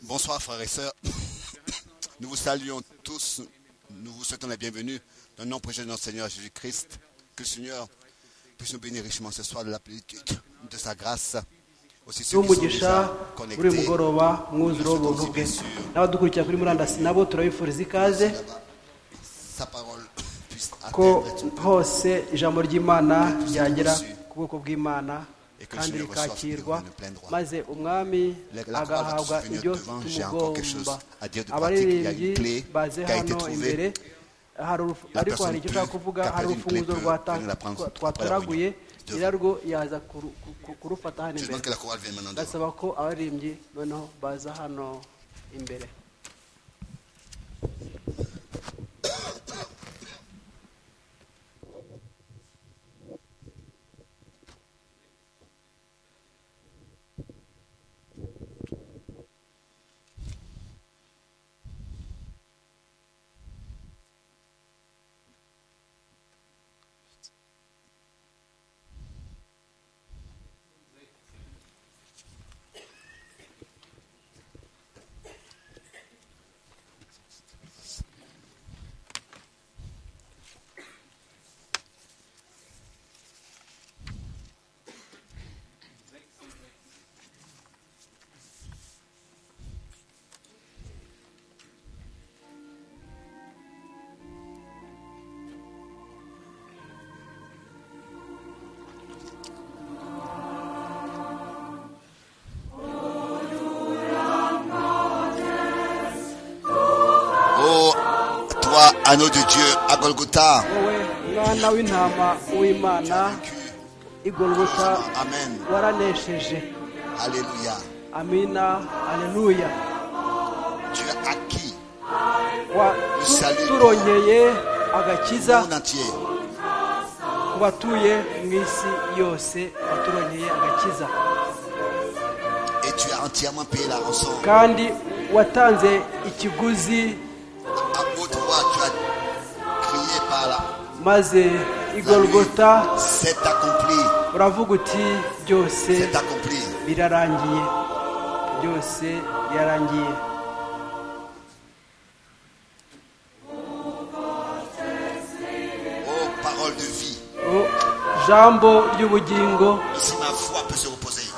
Bonsoir frères et sœurs. Nous vous saluons tous. Nous vous souhaitons la bienvenue dans le nom précieux de notre Seigneur Jésus-Christ. Que le Seigneur puisse nous bénir richement ce soir de la plénitude de sa grâce. Aussi ceux qui sont n'umugisha déjà buri connectés. mugoroba mwuzure w'ubuntu bwe n'abadukurikira kuri murandasi nabo turabifuriza ikaze là-bas. Sa parole puisse ko atteindre tout le monde. hose ijambo ry'imana ryagera ku bwoko bw'imana kandi rikakirwa maze umwami La- la croix va agahabwa tous venir ibyo devant. J'ai encore quelque chose tumugomba à dire de pratique. Il y a une abaririmbyi clé baze qui a été hano imbere trouvée. hari urufu- La ariko personne hari icyo ushaka peut- kuvuga qui a hari perdu une clé urufunguzo peut rwata- venir la prendre twa- après la twatoraguye réunion. nyirarwo yaza kuru- ku- ku- kurufata hano Je imbere demande que la chorale vienne maintenant devant. ndasaba ko abaririmbyi noneho baza hano imbere Oh, toi, anneau de Dieu, à Golgotha, wowe mwana w'intama tu w'imana as vécu. igorogota Amen. waranesheje Alléluia. amina aleluya Dieu a acquis Wa- Salut. tu- turongeye agakiza le monde entier. ku batuye mu isi yose waturongeye agakiza Et tu as entièrement payé la rançon. kandi watanze ikiguzi À haute voix, tu as crié par là. maze igorogota C'est accompli. uravuga uti byose C'est accompli. birarangiye byose byarangiye Oh, parole de vie. O jambo ry'ubugingo Ici, ma foi peut se reposer.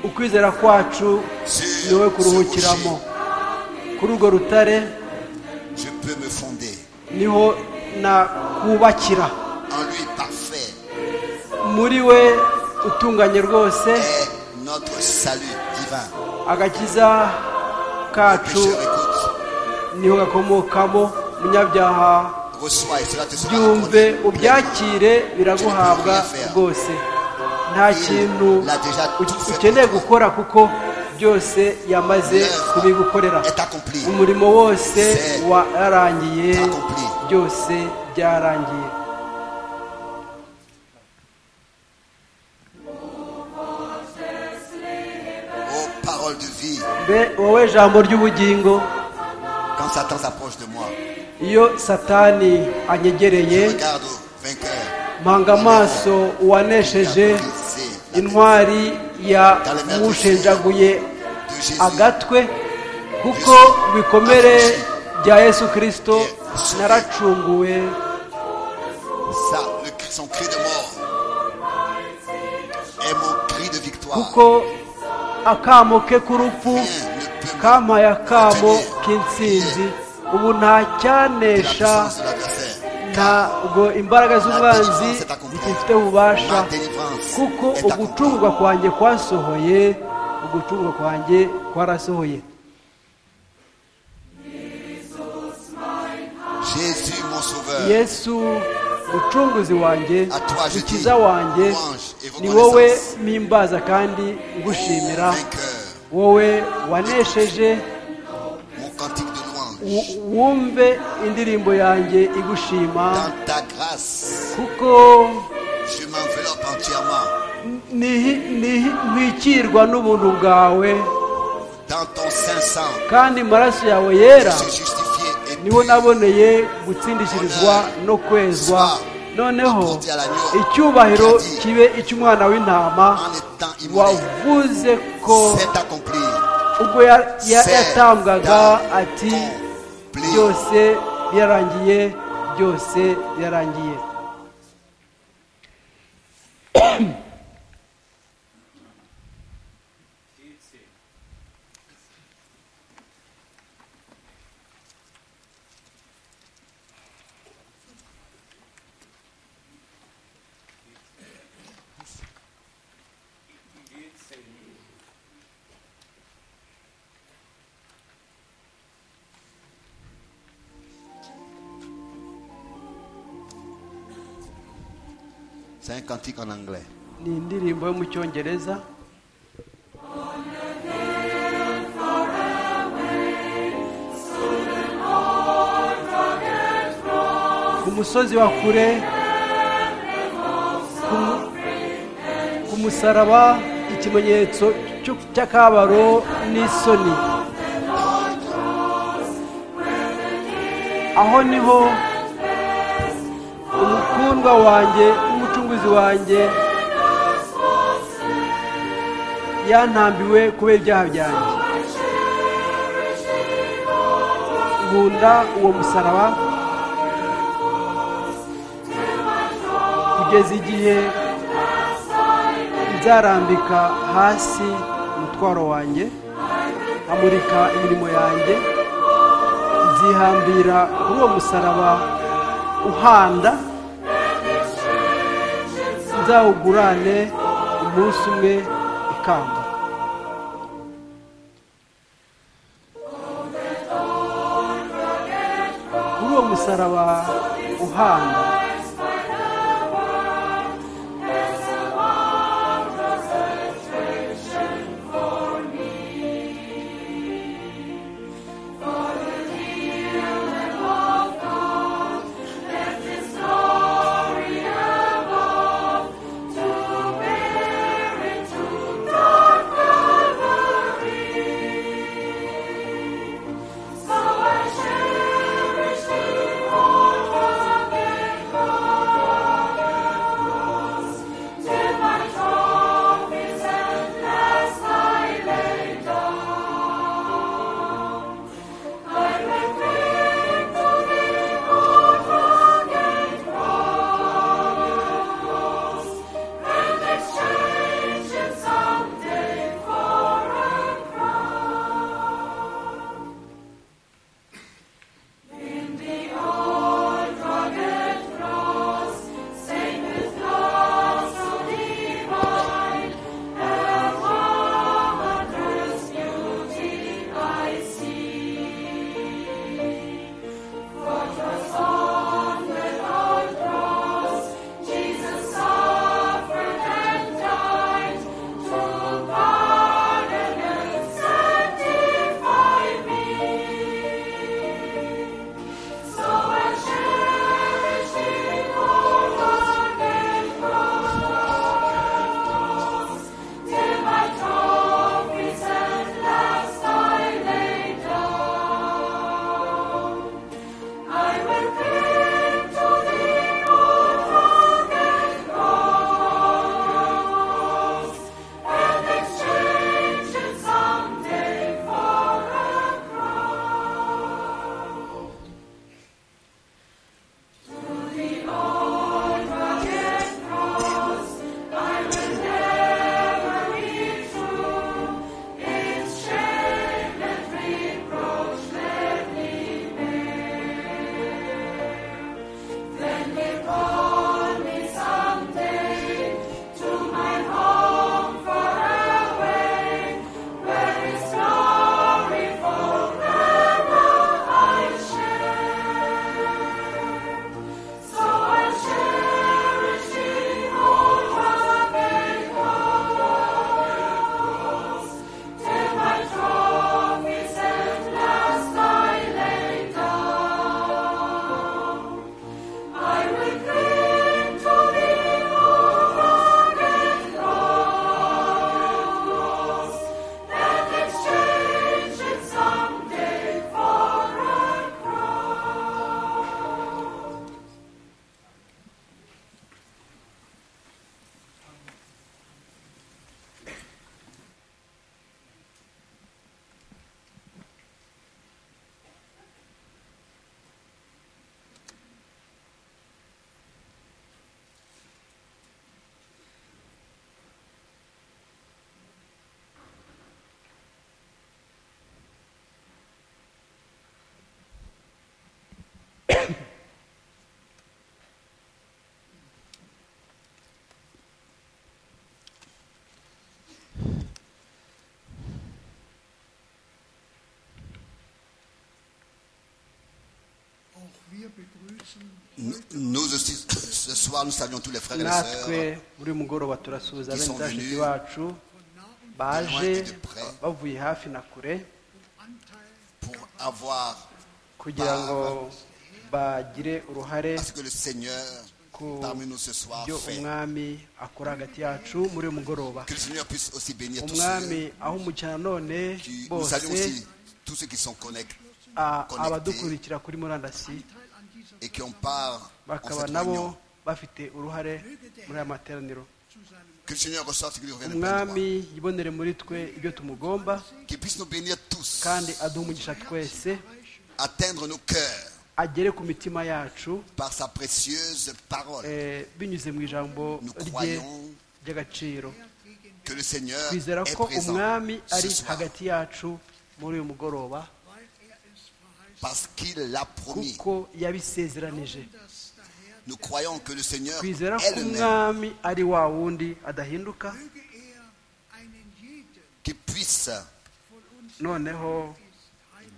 ukwizera kwacu Sur ni wowe ce kuruhukiramo rocher, kuri urwo rutare je peux me fonder. niho nakubakira En lui, parfait muri we utunganye rwose est notre salut divin. agakiza Le kacu pécheur écoute, niho gakomokamo munyabyaha reçois et cela te sera byumve accordé. ubyakire biraguhabwa rwose nta kintu Il a déjà tout fait ukeneye pour toi. gukora kuko byose yamaze kubigukorera est accompli. umurimo wose C'est warangiye accompli. byose byarangiye Oh, parole de vie. mbe wowe jambo ry'ubugingo Quand Satan s'approche de moi, iyo satani je anyegereye regarde au vainqueur. mpanga amaso uwanesheje intwari yamushenjaguye de Jésus. agatwe kuko ibikomere bya yesu kirisito naracunguwe Ça, le cri- son cri de mort est mon cri de victoire. kuko akamo ke k'urupfu Rien ne peut me kampaye akamo retenir. k'intsinzi ubu nta de la cyanesha puissance de l'adversaire. ntabwo imbaraga z'umwanzi zifite ububasha kuko ugucungurwa kwanjye kwasohoye ugucungurwa kwanjye kwarasohoye Jésus, mon sauveur, yesu mucunguzi wanjye À toi je mukiza dis, wanjye louange et ni wowe reconnaissance. mpimbaza kandi ngushimira vainqueur, wowe wanesheje mon cantique de louange. wu- wumve indirimbo yanjye igushima Dans ta grâce, kuko ntwikirwa n'ubuntu bwawe Dans ton saint sang, kandi amaraso yawe yera je suis justifié et niwo pur. naboneye gutsindishirizwa no kwezwa noneho icyubahiro kibe icy'umwana w'intama en étant immolé. wavuze ko C'est accompli. ubwo ya- ya- yatambwaga ati Accompli. byose byarangiye byose byarangiye C'est un cantique en anglais. ni indirimbo yo mu cyongereza ku musozi wa kure ku mu- ku musaraba ikimenyetso cy'u- cy'akabaro n'isoni aho niho umukundwa wanjye n'umucunguzi wanjye yantambiwe kubera ibyaha byanjye nkunda uwo musaraba kugeza igihe nzarambika hasi umutwaro wanjye amurika imirimo yanjye nzihambira kuri uwo musaraba uhanda nzawugurane umunsi umwe ikamba kuri uwo musaraba uhanda Nous, nous aussi, ce soir, nous saluons tous les frères et les natwe sœurs buri mugoroba turasuhuza qui sont bene bashiki venus bacu baje loin et de près. bavuye hafi na kure pour avoir kugira Par- ngo bagire uruhare à ce que le Seigneur Qu'au- parmi nous ce soir ibyo fait. umwami akora hagati yacu muri uyu mugoroba Que le Seigneur puisse aussi bénir tous umwami ceux aho umukina none qui nous saluons bose aussi tous ceux qui sont connectés a- connectés. abadukurikira kuri murandasi et qui ont part en bakaba cette nabo réunion. bafite uruhare muri aya materaniro Que le Seigneur ressorte et qu'il revienne de plein droit. umwami yibonere muri twe ibyo tumugomba Qu'il puisse nous bénir tous, kandi aduha umugisha twese atteindre nos cœurs agere ku mitima yacu par sa précieuse parole. eh, binyuze mu ijambo Nous rye croyons ry'agaciro que le Seigneur twizera est ko présent umwami ari ce soir hagati yacu muri uyu mugoroba parce qu'il l'a promis. kuko yabisezeranije Nous croyons que le Seigneur twizera est ko le même, umwami ari wa wundi adahinduka qui puisse noneho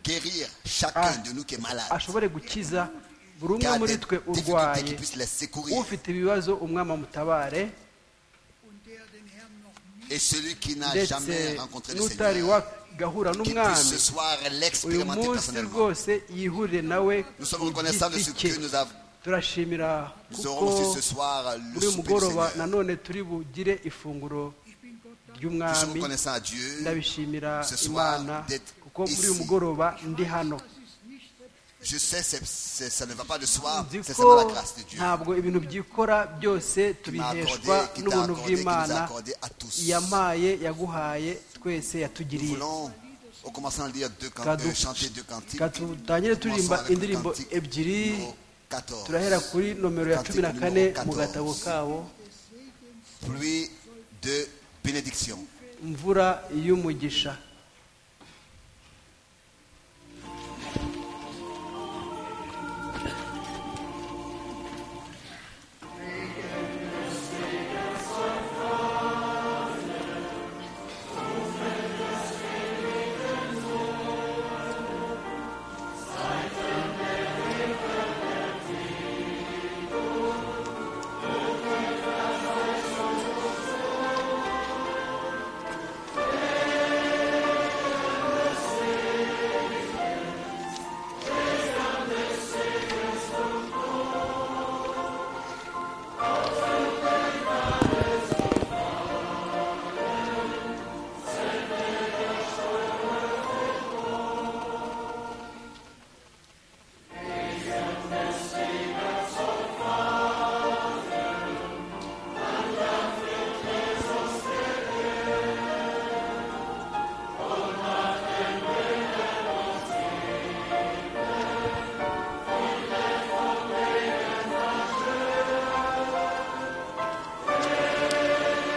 guérir chacun Ah. de nous qui est malade, ashobore gukiza buri qui umwe a muri des twe difficultés, urwaye qui puisse les secourir. ufite ibibazo umwami amutabare Et celui qui n'a ndetse jamais rencontré le n'utari Seigneur, wagahura qui puisse n'umwami ce soir uyu l'expérimenter munsi personnellement. rwose yihurire nawe Nous sommes ku reconnaissants de ce giti cye que nous avons. turashimira Nous kuko aurons aussi ce soir le muri uyu souper du mugoroba Seigneur. nanone turi bugire ifunguro Nous sommes ry'umwami reconnaissants à Dieu. ndabishimira ce soir imana d'être kuko muri uyu ici. mugoroba ndi hano Je sais, c'est- c'est- ça ne va pas de soi, nzi c'est ko seulement la grâce de Dieu ntabwo ibintu byikora byose qui m'a tubiheshwa accordé, qui t'a accordé, qui n'ubuntu nous a bw'imana accordé à tous. yampaye yaguhaye twese Nous yatugiriye voulons, en commençant à dire deux can- Kadou- euh, chanter deux cantiques, Reka dutangire commençons turirimba avec le indirimbo cantique ebyiri numéro 14. turahera kuri nomero ya cumi na kane mu gatabo kabo Pluie de bénédiction. imvura y'umugisha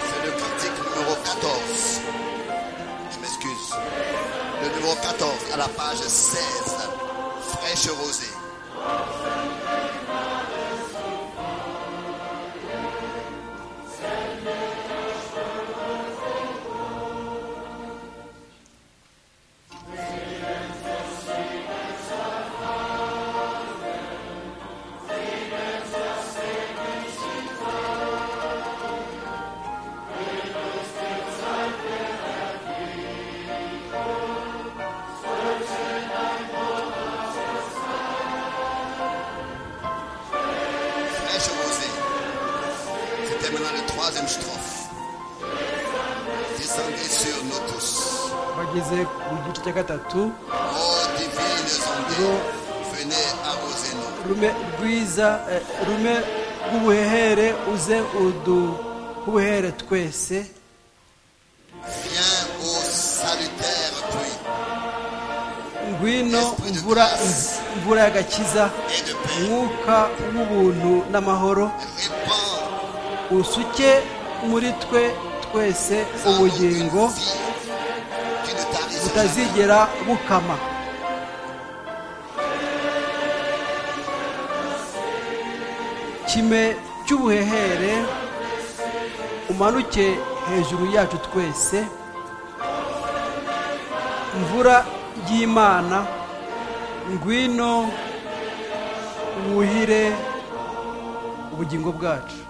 C'est le cantique numéro 14. Je m'excuse. Le numéro 14 à la page 16. Fraîche rosée. Fraîche rosée. C'était maintenant le troisième strophe. Descendez sur nous tous. bageze ku gice cya gatatu Ô divines ondées, venez arroser nous. rume rwiza eh, rume rw'ubuhehere uze uduhuhere twese Viens ô salutaire pluie ngwino imvura imvura y'agakiza et de paix. umwuka w'ubuntu n'amahoro Répands usuke muri twe twese en nous une ubugingo vie qui ne tarisse jamais. butazigera bukama kime cy'ubuhehere umanuke hejuru yacu twese mvura y'imana ngwino wuhire ubugingo bwacu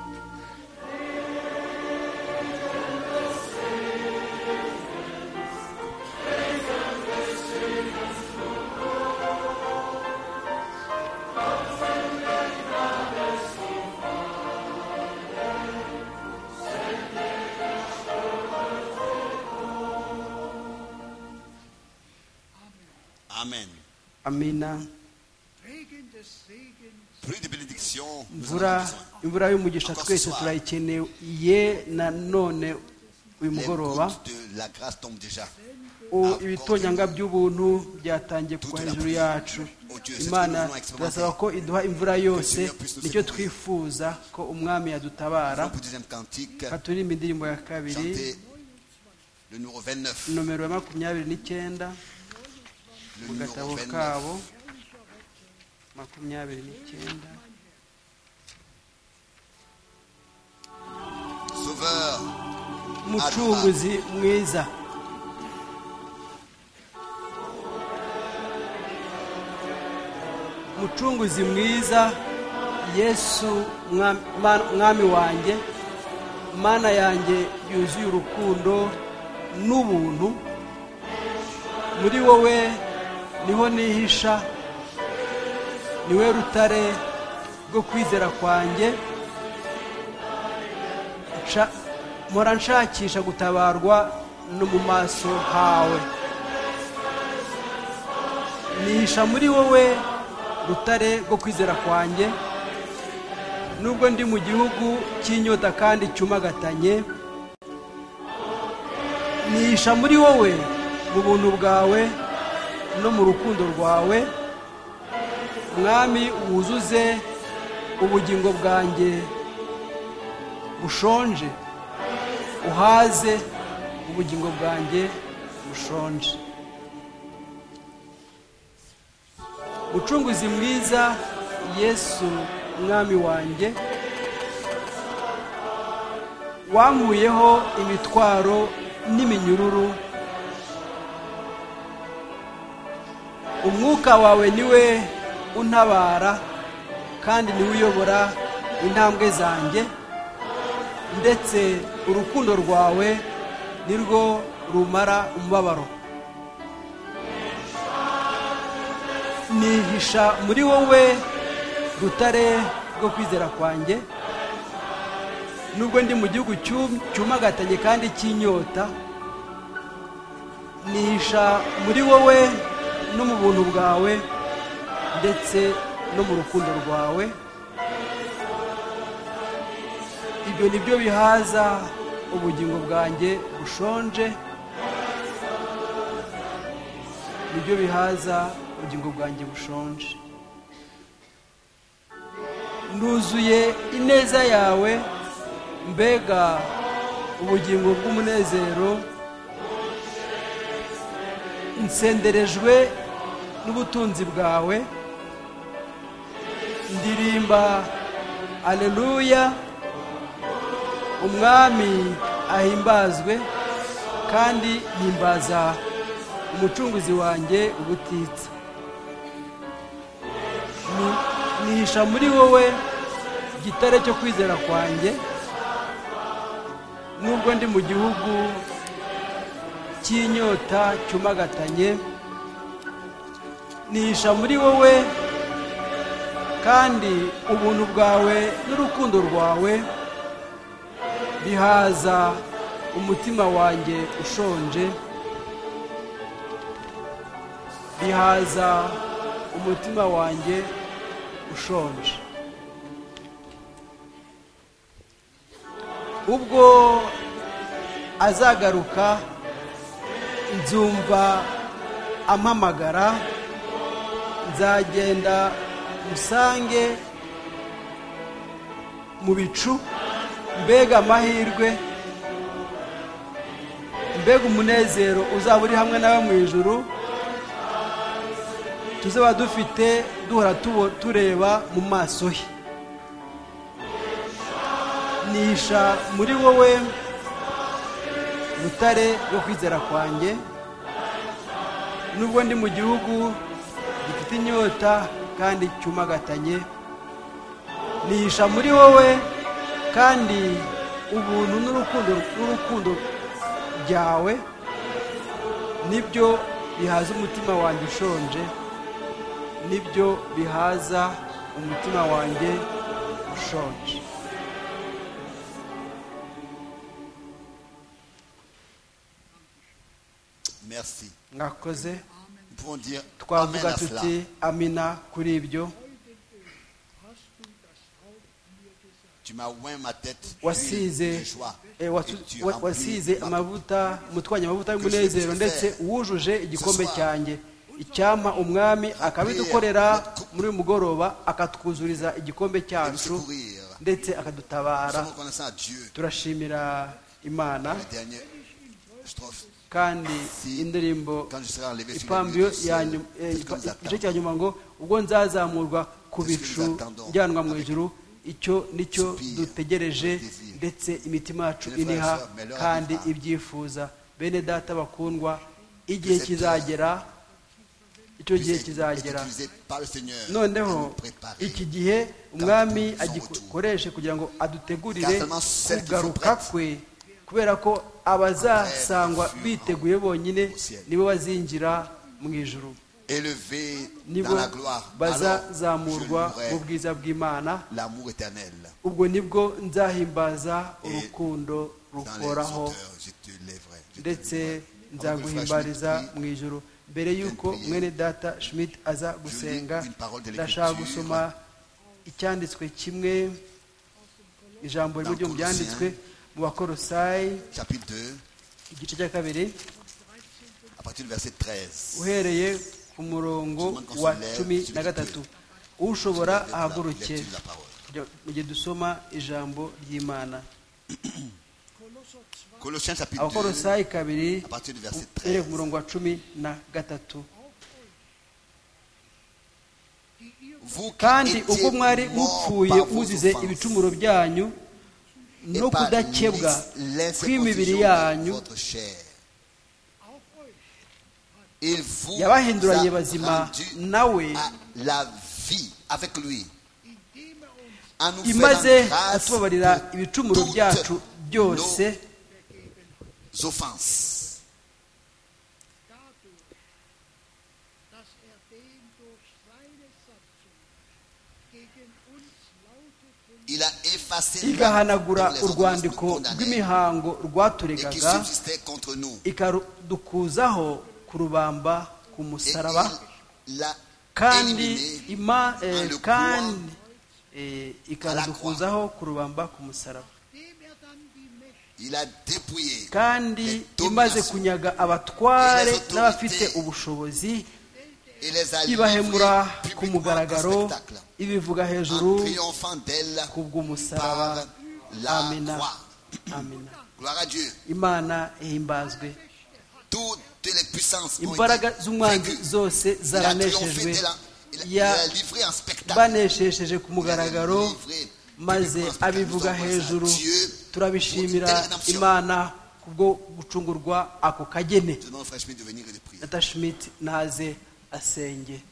Amen. amina Plus de bénédictions, nous en avons imvura besoin. imvura y'umugisha Encore twese ce soir. turayikeneye nanone Les uyu mugoroba gouttes de la grâce tombent déjà. U- ibitonyanga by'ubuntu byatangiye kugwa hejuru yacu imana turasaba ko iduha imvura yose nicyo twifuza ko umwami yadutabara Pour le deuxième cantique, Reka turirimbe indirimbo ya kabiri chantez le numéro 29. nomero ya makumyabiri n'icyenda Le mu numéro gatabo 29. kabo makumyabiri n'icyenda Sauveur, umucunguzi mwiza umucunguzi mwiza yesu mwami- Mana- mwami wanjye mana yanjye yuzuye urukundo n'ubuntu muri wowe niho nihisha niwe rutare rwo kwizera kwanjye Nsha- mpora nshakisha gutabarwa no mu maso hawe nihisha muri wowe rutare rwo kwizera kwanjye nubwo ndi mu gihugu cy'inyota kandi cyumagatanye nihisha muri wowe mu buntu bwawe no mu rukundo rwawe mwami wuzuze ubugingo bwanjye bushonje uhaze ubugingo bwanjye bushonje mucunguzi mwiza yesu mwami wanjye wankuyeho imitwaro n'iminyururu umwuka wawe niwe untabara kandi niwe uyobora intambwe zanjye ndetse urukundo rwawe nirwo rumara umubabaro nihisha muri wowe rutare rwo kwizera kwanjye nubwo ndi mu gihugu cyum- cyumagatanye kandi cy'inyota nihisha muri wowe no mu buntu bwawe ndetse no mu rukundo rwawe ibyo ni byo bihaza ubugingo bwanjye bushonje ni byo bihaza ubugingo bwanjye bushonje nuzuye ineza yawe mbega ubugingo bw'umunezero nsenderejwe n'ubutunzi bwawe ndirimba aleluya umwami ahimbazwe kandi himbaza umucunguzi wanjye ubutitsa Ni- nihisha muri wowe gitare cyo kwizera kwanjye nubwo ndi mu gihugu cy'inyota cyumagatanye nihisha muri wowe kandi ubuntu bwawe n'urukundo rwawe bihaza umutima wanjye ushonje bihaza umutima wanjye ushonje ubwo azagaruka nzumva ampamagara nzagenda musange mu bicu mbega amahirwe mbega umunezero uzaba uri hamwe nawe mu ijuru tuzaba dufite duhora tubo- tureba mu maso he nisha muri wowe rutare rwo kwizera kwanjye nubwo ndi mu gihugu gifite inyota kandi cyumagatanye nihisha muri wowe kandi ubuntu n'urukundo n'urukundo byawe nibyo bihaza umutima wanjye ushonje nibyo bihaza umutima wanjye ushonje Merci. mwakoze Nous pouvons dire Amen twavuga à cela. tuti amina kuri ibyo Tu m'as oint ma tête d'huile de wasize joie. eh, wasu- et tu wa- remplis wasize ma- amavuta mutwanya amavuta y'umunezero ndetse wujuje igikombe cyanjye icyampa umwami akabidukorera muri uyu mugoroba akatwuzuriza igikombe et nous cyacu secourir. ndetse Nous akadutabara sommes reconnaissants à Dieu. turashimira imana La dernière strophe. kandi indirimbo Quand je serai enlevé sur les ipambiro nuées du ya ciel, nyuma eh, qu'est-ce que nous ipa- attend igice cya nyuma ngo ubwo nzazamurwa ku Qu'est-ce que bicu nous attendons njyanwa mu avec ijuru icyo nicyo soupir, dutegereje avec désir? ndetse imitima yacu Mes frères et iniha sœurs, mais leur kandi arrivera. ibyifuza bene data bakundwa igihe cette kizagera icyo Dieu gihe est- kizagera est utilisé par le Seigneur à nous noneho préparer. iki gihe umwami son agikoreshe kugira ngo adutegurire Car seulement celles qui sont kugaruka kwe kubera ko abazasangwa furent biteguye bonyine au ciel. nibo bazinjira mu ijuru Élevé nibo dans la gloire. Alors, je bazazamurwa mu louerai bwiza bw'imana l'amour éternel. ubwo nibwo nzahimbaza urukundo Dans les rukoraho hauteurs, je te lèverai. Je te ndetse louerai. Avant que le frère Schmitt nzaguhimbariza prie, mu ijoro mbere y'uko mwene data schmidt aza gusenga ndashaka gusoma icyanditswe kimwe ijambo rimwe ryo mu byanditswe mu bakorosayi chapitre 2, igice cya kabiri à partir du verset 13. uhereye ku murongo wa cumi na gatatu ushobora ahaguruke Lecture de la parole. Kujya- mu gihe dusoma ijambo ry'imana Colossiens chapitre 2, abakorosayi kabiri à partir du verset uhereye 13. ku murongo wa cumi na gatatu Vous qui kandi étiez ubwo mwari morts mupfuye par vos muzize offenses ibicumuro byanyu et no par kudakebwa l'ins- kw'imibiri l'incirconcision de yanyu votre chair. Il vous yabahinduranye a bazima rendu nawe à la vie avec lui. En nous imaze faisant grâce kutubabarira pour ibicumuro toutes byacu byose nos offenses. dadurch, dass er den durch seine Satzung gegen uns lauteten Il a effacé igahanagura l'ordonnance nous urwandiko condamnait rw'imihango et qui rwaturegaga subsistait contre nous. ikadukuzaho ku rubamba ku Et musaraba il l'a kandi éliminé ima en le eh, kandi eh, ikadukuzaho ku rubamba ku musaraba dem er dann die Mächte Il a dépouillé kandi imaze kunyaga abatware n'abafite ubushobozi et les a ibahemura livrés ku publiquement mugaragaro en spectacle, ibivuga hejuru en triomphant d'elle kubw'umusaraba par la amina croix. amina Gloire à Dieu. imana ihimbazwe Toutes les puissances ont imbaraga été z'umwanzi vaincues. zose Il a triomphé zaraneshejwe de la- il a- il ya a livré en spectacle. baneshesheje ku Il a mugaragaro livré publiquement maze en spectacle. Nous abivuga sommes hejuru Dieu, turabishimira pour toute la nation. imana kubwo gucungurwa ako kagene Je demande au frère Schmitt de venir et de prier. data schmidt naze asenge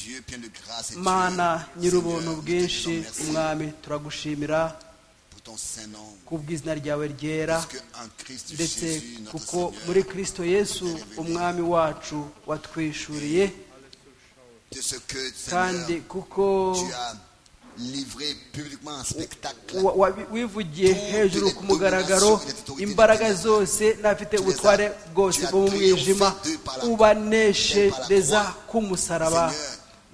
Dieu plein de grâce et Dieu, mana Seigneur, nyir'ubuntu nous te bwinshi disons merci umwami turagushimira pour ton saint nom. ku bw'izina ryawe ryera Parce que en Christ ndetse Jésus, notre kuko Seigneur, muri kristo yesu umwami wacu watwishuriye de ce que kandi Seigneur, kuko tu as livré publiquement en spectacle wa- wa- wivugiye hejuru ku mugaragaro imbaraga zose n'abafite ubutware bwose bwo mu mwijima ubanesheza k'umusaraba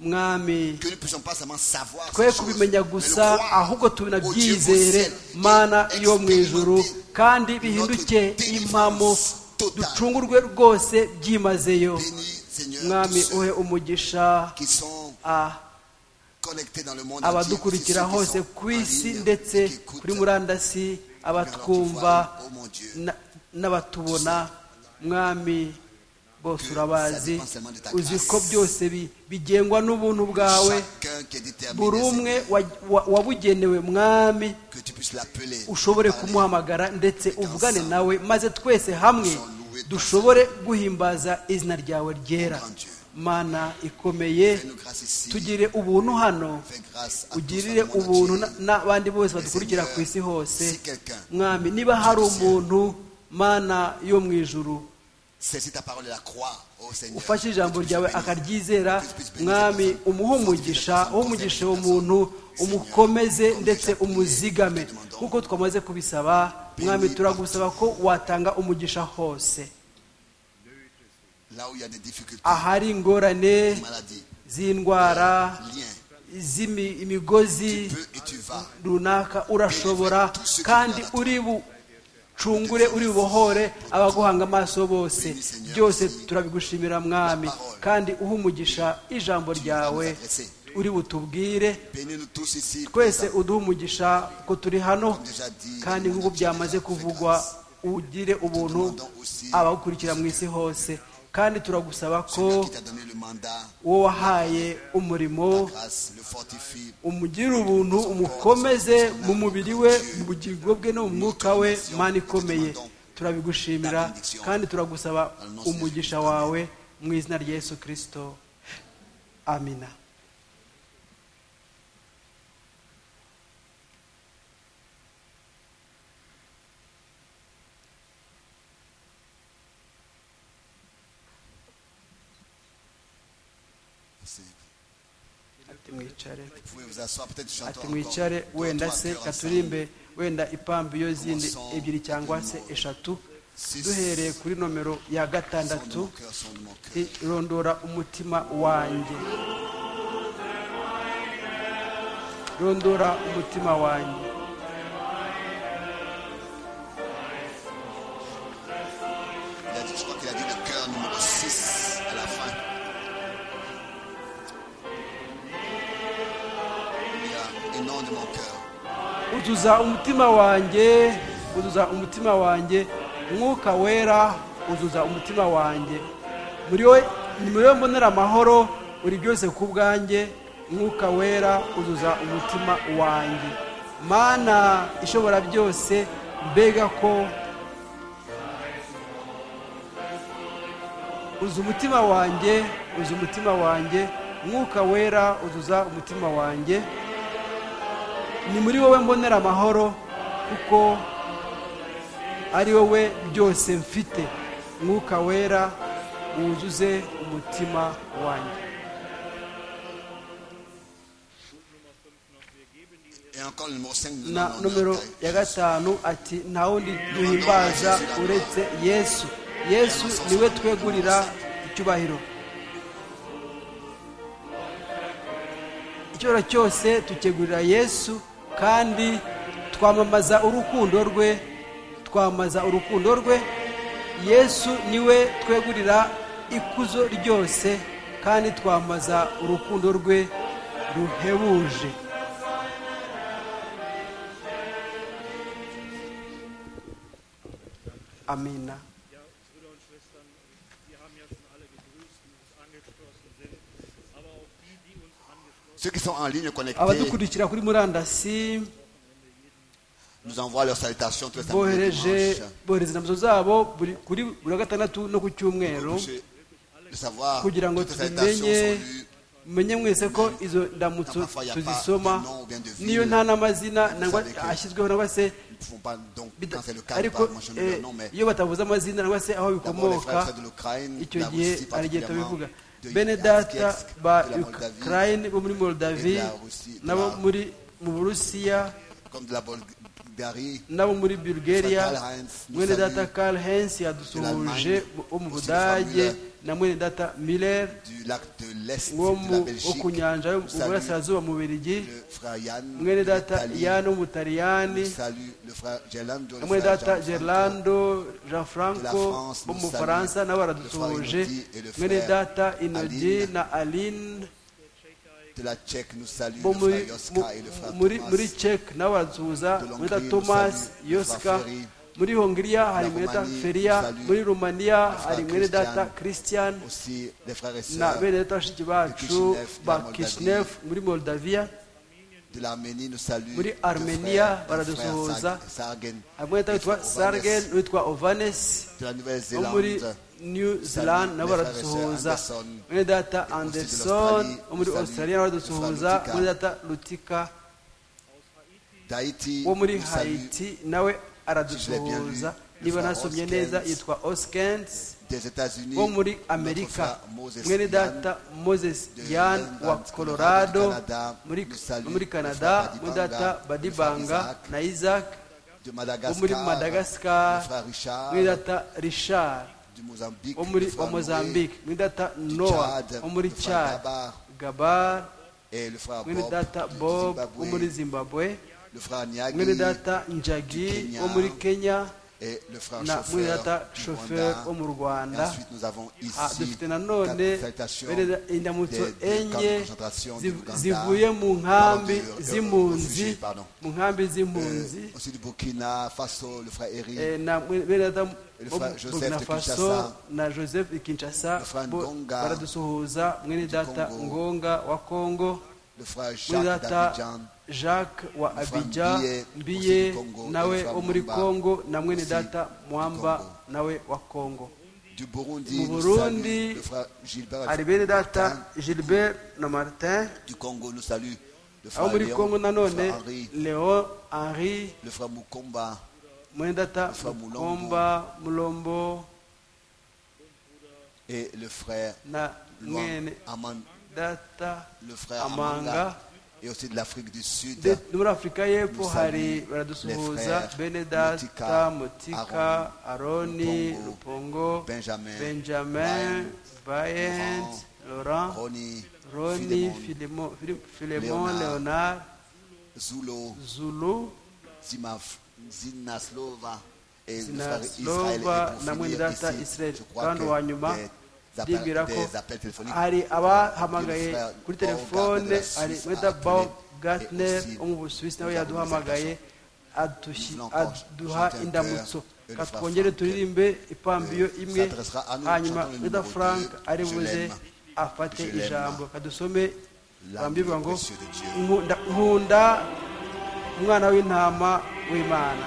mwami que nous ne puissions pas seulement savoir ces twe choses, kubimenya mais gusa le croire. ahubwo Au Dieu tunabyizere au ciel, mana yo mu ijuru expérimenter kandi bihinduke notre impamo délivrance totale. ducungurwe rwose byimazeyo Bénis, Seigneur, mwami tous ceux uhe umugisha qui sont a- connectés dans le monde entier, tous ceux abadukurikira qui hose sont ku en isi ligne, ndetse qui écoutent, kuri murandasi mais alors qui abatwumva voient, oh mon Dieu, na- n'abatubona mwami bose urabazi uzi ko byose bi- bigengwa n'ubuntu bwawe chacun qui est déterminé, buri umwe Seigneur, wa- wa- wabugenewe mwami que tu puisses l'appeler, ushobore parler, kumuhamagara ndetse uvugane nawe maze twese hamwe dushobore guhimbaza izina ryawe ryera grand Dieu. mana ikomeye Fais-nous grâce ici. tugire ubuntu hano Fais grâce à tous ugirire dans le monde ubuntu entier. na- n'abandi bose badukurikira ku isi hose Si quelqu'un- mwami niba hari umuntu mana yo mu ijuru Saisis ta parole et la croix, ô Seigneur. ufashe ijambo Que tu ryawe puisses bénir. akaryizera mwami umuhe umugisha uwo umugisha uwo muntu umukomeze ndetse umuzigame kuko twamaze kubisaba mwami turagusaba ko watanga umugisha hose Là où il y a des difficultés, ahari ingorane des maladies, z'indwara liens, z'imigozi tu peux et tu vas. runaka urashobora kandi uri bucungure uri bubohore abaguhanga amaso bose byose turabigushimira mwami kandi uha umugisha ijambo ryawe uri butubwire Bénis-nous tous ici. twese uduhe umugisha ko turi hano Comme déjà dit, kandi nk'uko byamaze kuvugwa ugire ubuntu abagukurikira mu isi hose kandi turagusaba ko Celui qui t'a donné le mandat, uwo wahaye umurimo grâce, le fortifie. umugire ubuntu umukomeze mu mubiri we mu bugingo bwe no mu mwuka we mana ikomeye turabigushimira kandi turagusaba umugisha wawe mu izina rya yesu kirisito amina C'est- ati mwicare Vous pouvez vous asseoir, peut-être chanter ati encore mwicare deux, wenda trois se chœurs ensemble. katurimbe wenda ipambu iyo zindi ebyiri cyangwa se eshatu duhereye kuri nomero ya Son de mon gatandatu cœur, son de mon cœur. rondora umutima wanjye rondora umutima wanjye Il a dit- je crois qu'il a dit le cœur numéro 6 à la fin. Il y a, et non de mon cœur. uzuza umutima wanjye uzuza umutima wanjye umwuka wera uzuza umutima wanjye muri wowe ni muri wowe mbonera amahoro uri byose ku bwanjye umwuka wera uzuza umutima wanjye mana ishobora byose mbega ko uza umutima wanjye uza umutima wanjye umwuka wera uzuza umutima wanjye ni muri wowe mbonera amahoro kuko ari wowe byose mfite mwuka wera wuzuze umutima wanjye Et encore le numéro 5 nous na demandons nomero à Dieu. ya gatanu ati nta wundi duhimbaza uretse yesu yesu niwe twegurira icyubahiro icyubahiro cyose tukegurira yesu kandi twamamaza urukundo rwe twamamaza urukundo rwe yesu niwe twegurira ikuzo ryose kandi twamamaza urukundo rwe ruhebuje amina Ja, Brüder und Schwestern, wir haben ja schon alle gegrüßt, die uns angeschlossen sind, aber auch die, die uns angeschlossen Ceux qui sont en ligne connectés abadukurikira kuri murandasi nous envoient leurs salutations tous les samedis et bohereje dimanches. bohereza inamzo zabo buri- kuri buri wa gatandatu no ku cyumweru Je- de savoir kugira ngo toutes les salutations tubimenye sont lues. mumenye mwese ko izo ndamutso tuzisoma niyo nta n'amazina nangwa ashyizweho nangwa se Nous ne pouvons pas donc, bida- quand c'est le cas, nous ariko pas mentionner eh, leur nom, mais iyo batavuze amazina nangwa se aho d'abord les frères et bikomoka sœurs de l'Ukraine, icyo de la gihe Russie hari igihe particulièrement, tubivuga de bene data Yakutsk, ba de la Moldavie, ukraine bo muri moldavi de la Russie, de nabo la- muri mu burusiya comme de la Bulgarie, nabo muri bulgaria Karl Heinz, mwene Mussolini, data karl hens yadusuhuje l'Allemagne, wo mu aussi de budage Formule. na mwene data miller du lac de l'Est, wo de la mu- wo Belgique. ku nyanja yo mu Salut burasirazuba mu beligi le frère Yann, de mwene data l'Italie. yano w'umutaliyani Salut le frère Gerlando, le na mwene frère data Gianfranco. gerlando jean de la franco France, wo mu nous bufaransa saluons nabo le baradusuhuje frère Inodi et le mwene frère data inodi Aline. na aline De la Tchèque, nous saluons bo le muri frère Yoska et le frère muri muri Thomas. Czech nawe baradusuhuza De muri da l'Hongrie, Thomas nous saluons Yoska François Ferry. muri Hongria hari mwene data Roumanie, Feria nous saluons muri Rumania le frère hari mwene data Christian. Christian Aussi les frères et na sœurs bene data bashiki bacu Kishinev, de la ba Moldavie. Kishinev muri Moldavia de l'Arménie, nous saluons muri le Armenia, frère, le Baradoso frère Rosa. Sarg- Sargen, hari mwene data le frère witwa Ovanes, Sargen n'uwitwa Ovanes de la wo muri Nouvelle-Zélande, new zealand nabo baradusuhuza mwene data anderson wo muri australia nawe baradusuhuza mwene data rutika d'Haïti. wo muri nous saluons haiti nawe aradusuhuza niba nasomye neza yitwa oskens Des États-Unis, wo muri notre amerika frère Moses mwene Yann, data moses de yan Maryland, wa colorado Canada. muri- Nous saluons muri notre canada frère mwene Badibanga, data notre badibanga frère Isaac, na isaac de wo Madagascar, muri le madagascar frère Richard, mwene data richard du Mozambique, wo le muri frère wa mozambique mwene data Noé, du noa Tchad, wo muri le frère chad Gabar gabar et le frère mwene Bob, data du bob wo Zimbabwe, muri zimbabwe le frère Nyagi mwene data njagi Kenya, wo muri kenya et le frère na mwene chauffeur, data du shoferi Rwanda. wo mu Et rwanda ensuite, nous avons Ah, ici dufite nanone quatre salutations bereza indamutso des- des camps de enye concentration ziv- du Uganda, zivuye mu nkambi pardon, de- de- z'impunzi refugiés, pardon. mu nkambi euh, z'impunzi aussi du Burkina Faso, le frère Eric, eh, na mwe- bereza le bo frère mu Joseph burkina de faso Kinshasa, na joseph de kinshasa le frère bo Ngonga baradusuhuza mwene du data Congo, ngonga wa congo le frère Jacques mwene data d'Abidjan, jacques wa le frère abidja Mbiye, aussi mbiye du Congo, et nawe le frère wo muri Mwamba, congo na mwene aussi data du mwamba Congo. nawe wa congo du Burundi, Mu nous Burundi, saluons le frère Gilbert hari bene Martin, data gilbert na martin du Congo, nous saluons le abo frère muri Léon, congo le nanone frère Henri, leon henri le frère Mukomba, mwendata Mufa Mulombo. mukomba mulombo et le frère na Luan mwene Aman, data le frère Amanga. Amanga, et aussi de l'Afrique du Sud, De- muri afurika y'epfo Musa hari Lu- les baradusuhuza frères bene Mutika, data mutika aroni Lupongo, rupongo Benjamin, benjamin bayen laurent Ronnie, roni Philemon, Philemon- Phil- Leonard, philemon leonard Zulo, zulu Zimaf, Zinaslova et le frère Israël. sinaslova Et na pour mwene finir data ici, israel je crois kandi que wa nyuma des appels- ndibwira ko des appels téléphoniques. hari abahamagaye Frère Paul kuri telefone Gardner de la hari Suisse mweta a bao appelé gatner et aussi wo mu busuwisi nawe nous avons yaduhamagaye Nous adushi- voulons encore aduha chanter un indamutso chœur, ka le Frère twongere Franck, turirimbe ipambiyo euh, imwe s'adressera à nous, hanyuma chantons le mweta numéro frank deux, ari Je buze l'aime. afate Je l'aime. ijambo kadusome L'amour bambirwa ngo précieux de Dieu. "Nkunda- nkunda umwana w'intama w'imana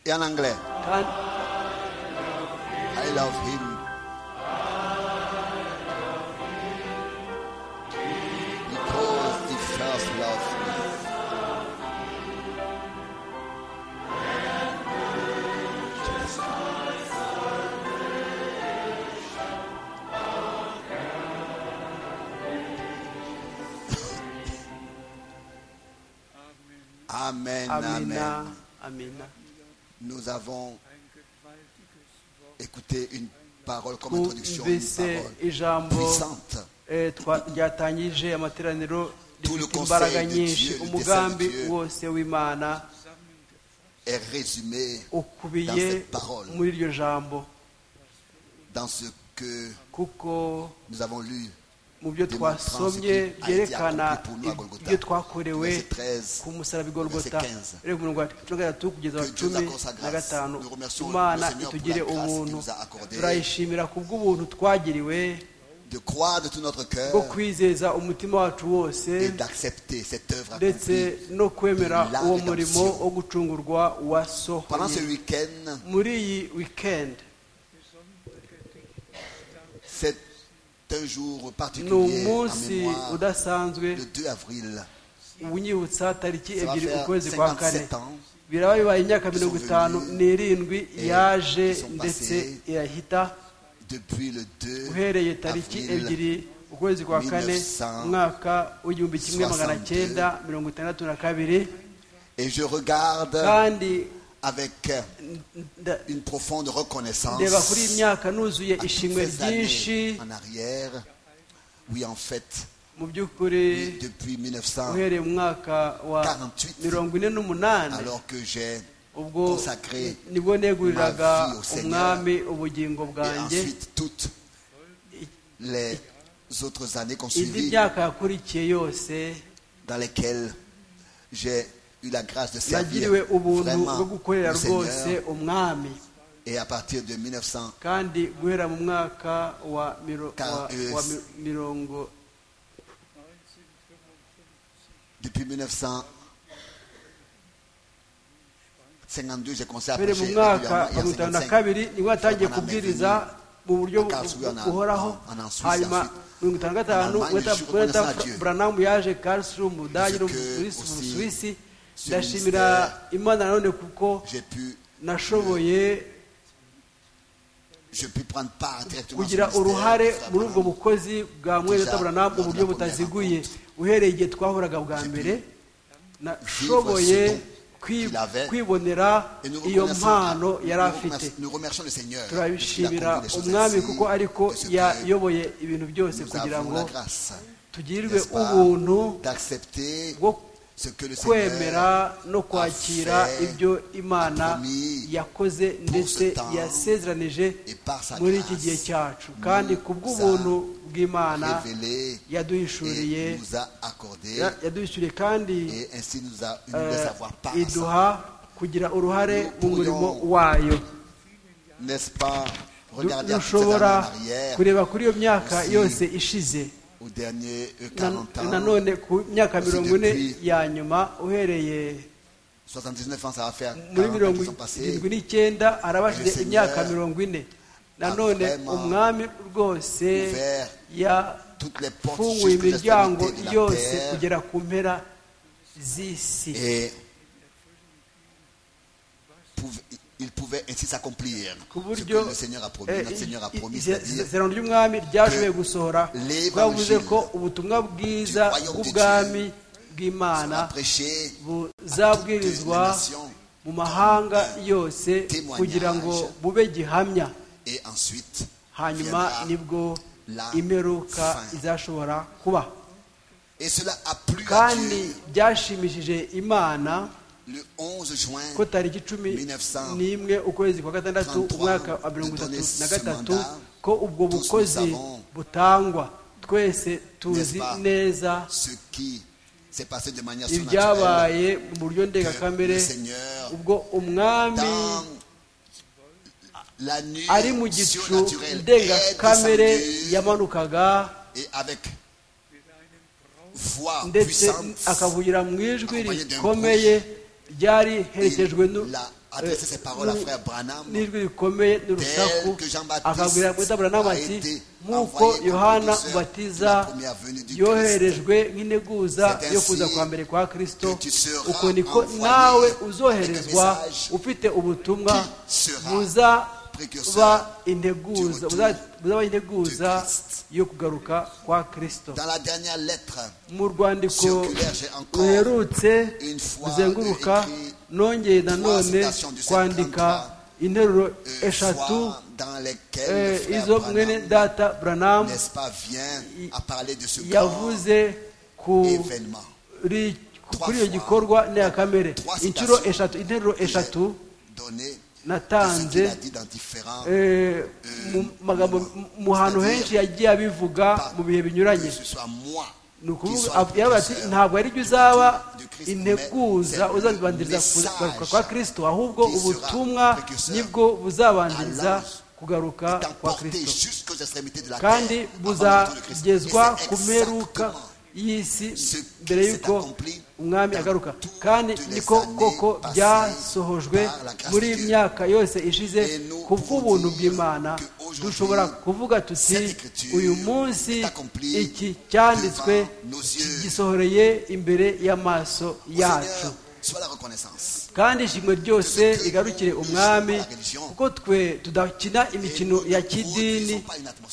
Et en anglais, kandi I love him. Because he first loved me. Amen, amen. amina amina Nous avons écouté une parole comme introduction, une twumvise parole ijambo puissante. eh, twa- ryatangije amateraniro Tout le rifite conseil imbaraga de nyinshi Dieu, le umugambi dessein de Dieu. wose w'imana est résumé dans ukubiye cette parole, muri iryo jambo dans ce que kuko nous avons lu. mu byo twasomye byerekana ibyo twakorewe ku musaraba i Golgota reka umurongo wa cumi na gatatu kugeza wa cumi na gatanu imana itugire ubuntu turayishimira kubw'ubuntu twagiriwe De croire de tout notre cœur bwo kwizeza umutima wacu wose et d'accepter cette œuvre ndetse accomplie. no kwemera uwo murimo wo gucungurwa Pendant ce wasohoye week-end, muri iyi weekend c'est un jour ni particulier en umunsi mémoire, udasanzwe le 2 avril. unyibutsa tariki Ça va ebyiri faire ukwezi kwa kane 57 ans biraba bibaye imyaka mirongo venus itanu n'irindwi et yaje qui sont ndetse passés irahita depuis le 2 uhereye tariki avril ebyiri ukwezi kwa kane 1962. umwaka w'igihumbi kimwe magana cyenda mirongo itandatu na kabiri et je regarde kandi avec nda- une profonde reconnaissance ndeba kuri iyi myaka nuzuye à toutes ishimwe ces ryinshi années en arrière. Oui, en fait, mu by'ukuri depuis 1900, uhereye mu mwaka wa 48, mirongo ine n'umunani alors que j'ai ubwo consacré nibwo neguriraga ma vie au Seigneur. umwami ubugingo et bwanjye ensuite toutes les autres années qu'on indi suivit myaka yakurikiye yose dans lesquelles j'ai eu la grâce de servir yagiriwe ubuntu vraiment bwo gukorera le rwose Seigneur. umwami Et à partir de 1900, kandi guhera mu mwaka wa miro- Car- wa- euh, wa mi- mirongo depuis 1952, j'ai commencé à mbere mu prêcher mwaka wa régulièrement, il y mirongo itanu na a 55. kabiri nibwo yatangiye kubwiriza mu buryo bu- bu- buhoraho hanyuma mirongo itanu na gatanu buranamu yaje karlsruhe mu budage no mu Busuwisi- mu busuwisi ndashimira imana nanone kuko J'ai pu, nashoboye je pu prendre part directement à ce kugira ministère, uruhare frère muri ubwo Branham. bukozi bwa mwereta buranamu mu buryo butaziguye uhereye igihe twahuraga bwa mbere nashoboye kwi- kwibonera Et nous iyo reconnaissons- mpano yari nous afite remercions- nous remercions le Seigneur. turabishimira parce qu'il a conduit les choses umwami ainsi, kuko ariko de ce que yayoboye ibintu byose nous kugira avons ngo la grâce, tugirirwe n'est-ce pas, ubuntu d'accepter bwo ce que le Seigneur kwemera no kwakira a fait, ibyo imana a promis yakoze ndetse ce temps, yasezeranije et par sa muri iki grâce, gihe cyacu kandi nous kubw'ubuntu bw'imana a révélé yaduhishuriye et nous a accordé ya- yaduhishuriye kandi et ainsi nous a nous eh, laisse avoir part à ça. iduha kugira uruhare mu Nous murimo pourrions- wayo N'est-ce pas Du- Regardez à toutes ces années en dushobora arrière, kureba kuri iyo myaka aussi yose ishize aux derniers euh, Na- 40 ans, nanone ku myaka aussi mirongo ine depuis- ya nyuma uhereye 79 ans, ça va faire muri 40 ans mirongo qui sont passés. irindwi n'icyenda arabashije Seigneur imyaka mirongo ine nanone vraiment umwami rwose ouvert toutes les portes yafunguye jusqu'aux imiryango extrémités de la yose terre. kugera ku mpera z'isi Et pouv- il pouvait ainsi s'accomplir ku ce buryo que le Seigneur a promis. eh, Notre Seigneur a i- i- promis, c'est-à-dire isezerano ry'umwami ryashoboye gusohora l'Evangile bwavuze ko ubutumwa du bwiza royaume de bw'ubwami bw'imana sera prêché buzabwirizwa toutes les nations mu mahanga yose témoignage. kugira ngo bube gihamya et ensuite hanyuma viendra nibwo la imperuka fin. izashobora kuba Et cela a plu à kandi Dieu byashimishije imana le 11 juin. ko tariki cumi 1933 n'imwe ukwezi kwa gatandatu umwaka wa mirongo itatu na gatatu ko ubwo bukozi butangwa twese tuzi neza Ce qui s'est passé de manière surnaturelle, ibyabaye mu buryo que ndengakamere le Seigneur, ubwo umwami dans la nuit ari mu gicu surnaturelle, est ndengakamere descendu yamanukaga et avec voix ndetse puissante, akavugira mu ijwi rikomeye ryari herekejwe il a adressé ses paroles à frère Branham. n'ijwi rikomeye n'urusaku akabwira mutabura n'amati nk'uko yohana batiza yoherejwe nk'integuza yo kuza kwa mbere kwa kirisito uko niko nawe uzoherezwa ufite ubutumwa buzaba integuza buzaba integuza yo kugaruka kwa kirisito Dans la dernière lettre, mu rwandiko ruherutse ruzenguruka nongeye nanone kwandika interuro euh, eshatu fois dans lesquelles eh, le frère izo Branham, mwene data buranamu n'est-ce pas, vient à parler de ce grand yavuze ku événement. ri- kuri iyo gikorwa ndengakamere inshuro eshatu interuro eshatu Donné Natanze, de ce qu'il a dit dans différents eh, mu magambo mu hantu henshi yagiye abivuga mu bihe binyuranye que ce soit moi ni qui ukuvuga soit le yaravuze ati précurseur, ntabwo ari byo uzaba integuza integuza uzabanziriza kugaruka kwa kirisito ahubwo ubutumwa nibwo buzabanziriza kugaruka est kwa emporté kirisito jusqu'aux extrémités de la kandi terre avant la venue de Christ. Et buzagezwa c'est ku mperuka exactement y'isi ce qui mbere s'est y'uko accompli umwami dans agaruka toutes kandi les niko années koko passées byasohojwe par la grâce muri de iyi Dieu. myaka yose ishize Et nous ku pouvons bw'ubuntu dire bw'imana que aujourd'hui, dushobora kuvuga tuti cette écriture uyu munsi est accomplie iki cyanditswe devant nos yeux." gisohoreye imbere y'amaso Au yacu Seigneur, soit la reconnaissance. kandi ishimwe ryose rigarukire umwami kuko twe tudakina imikino ya kidini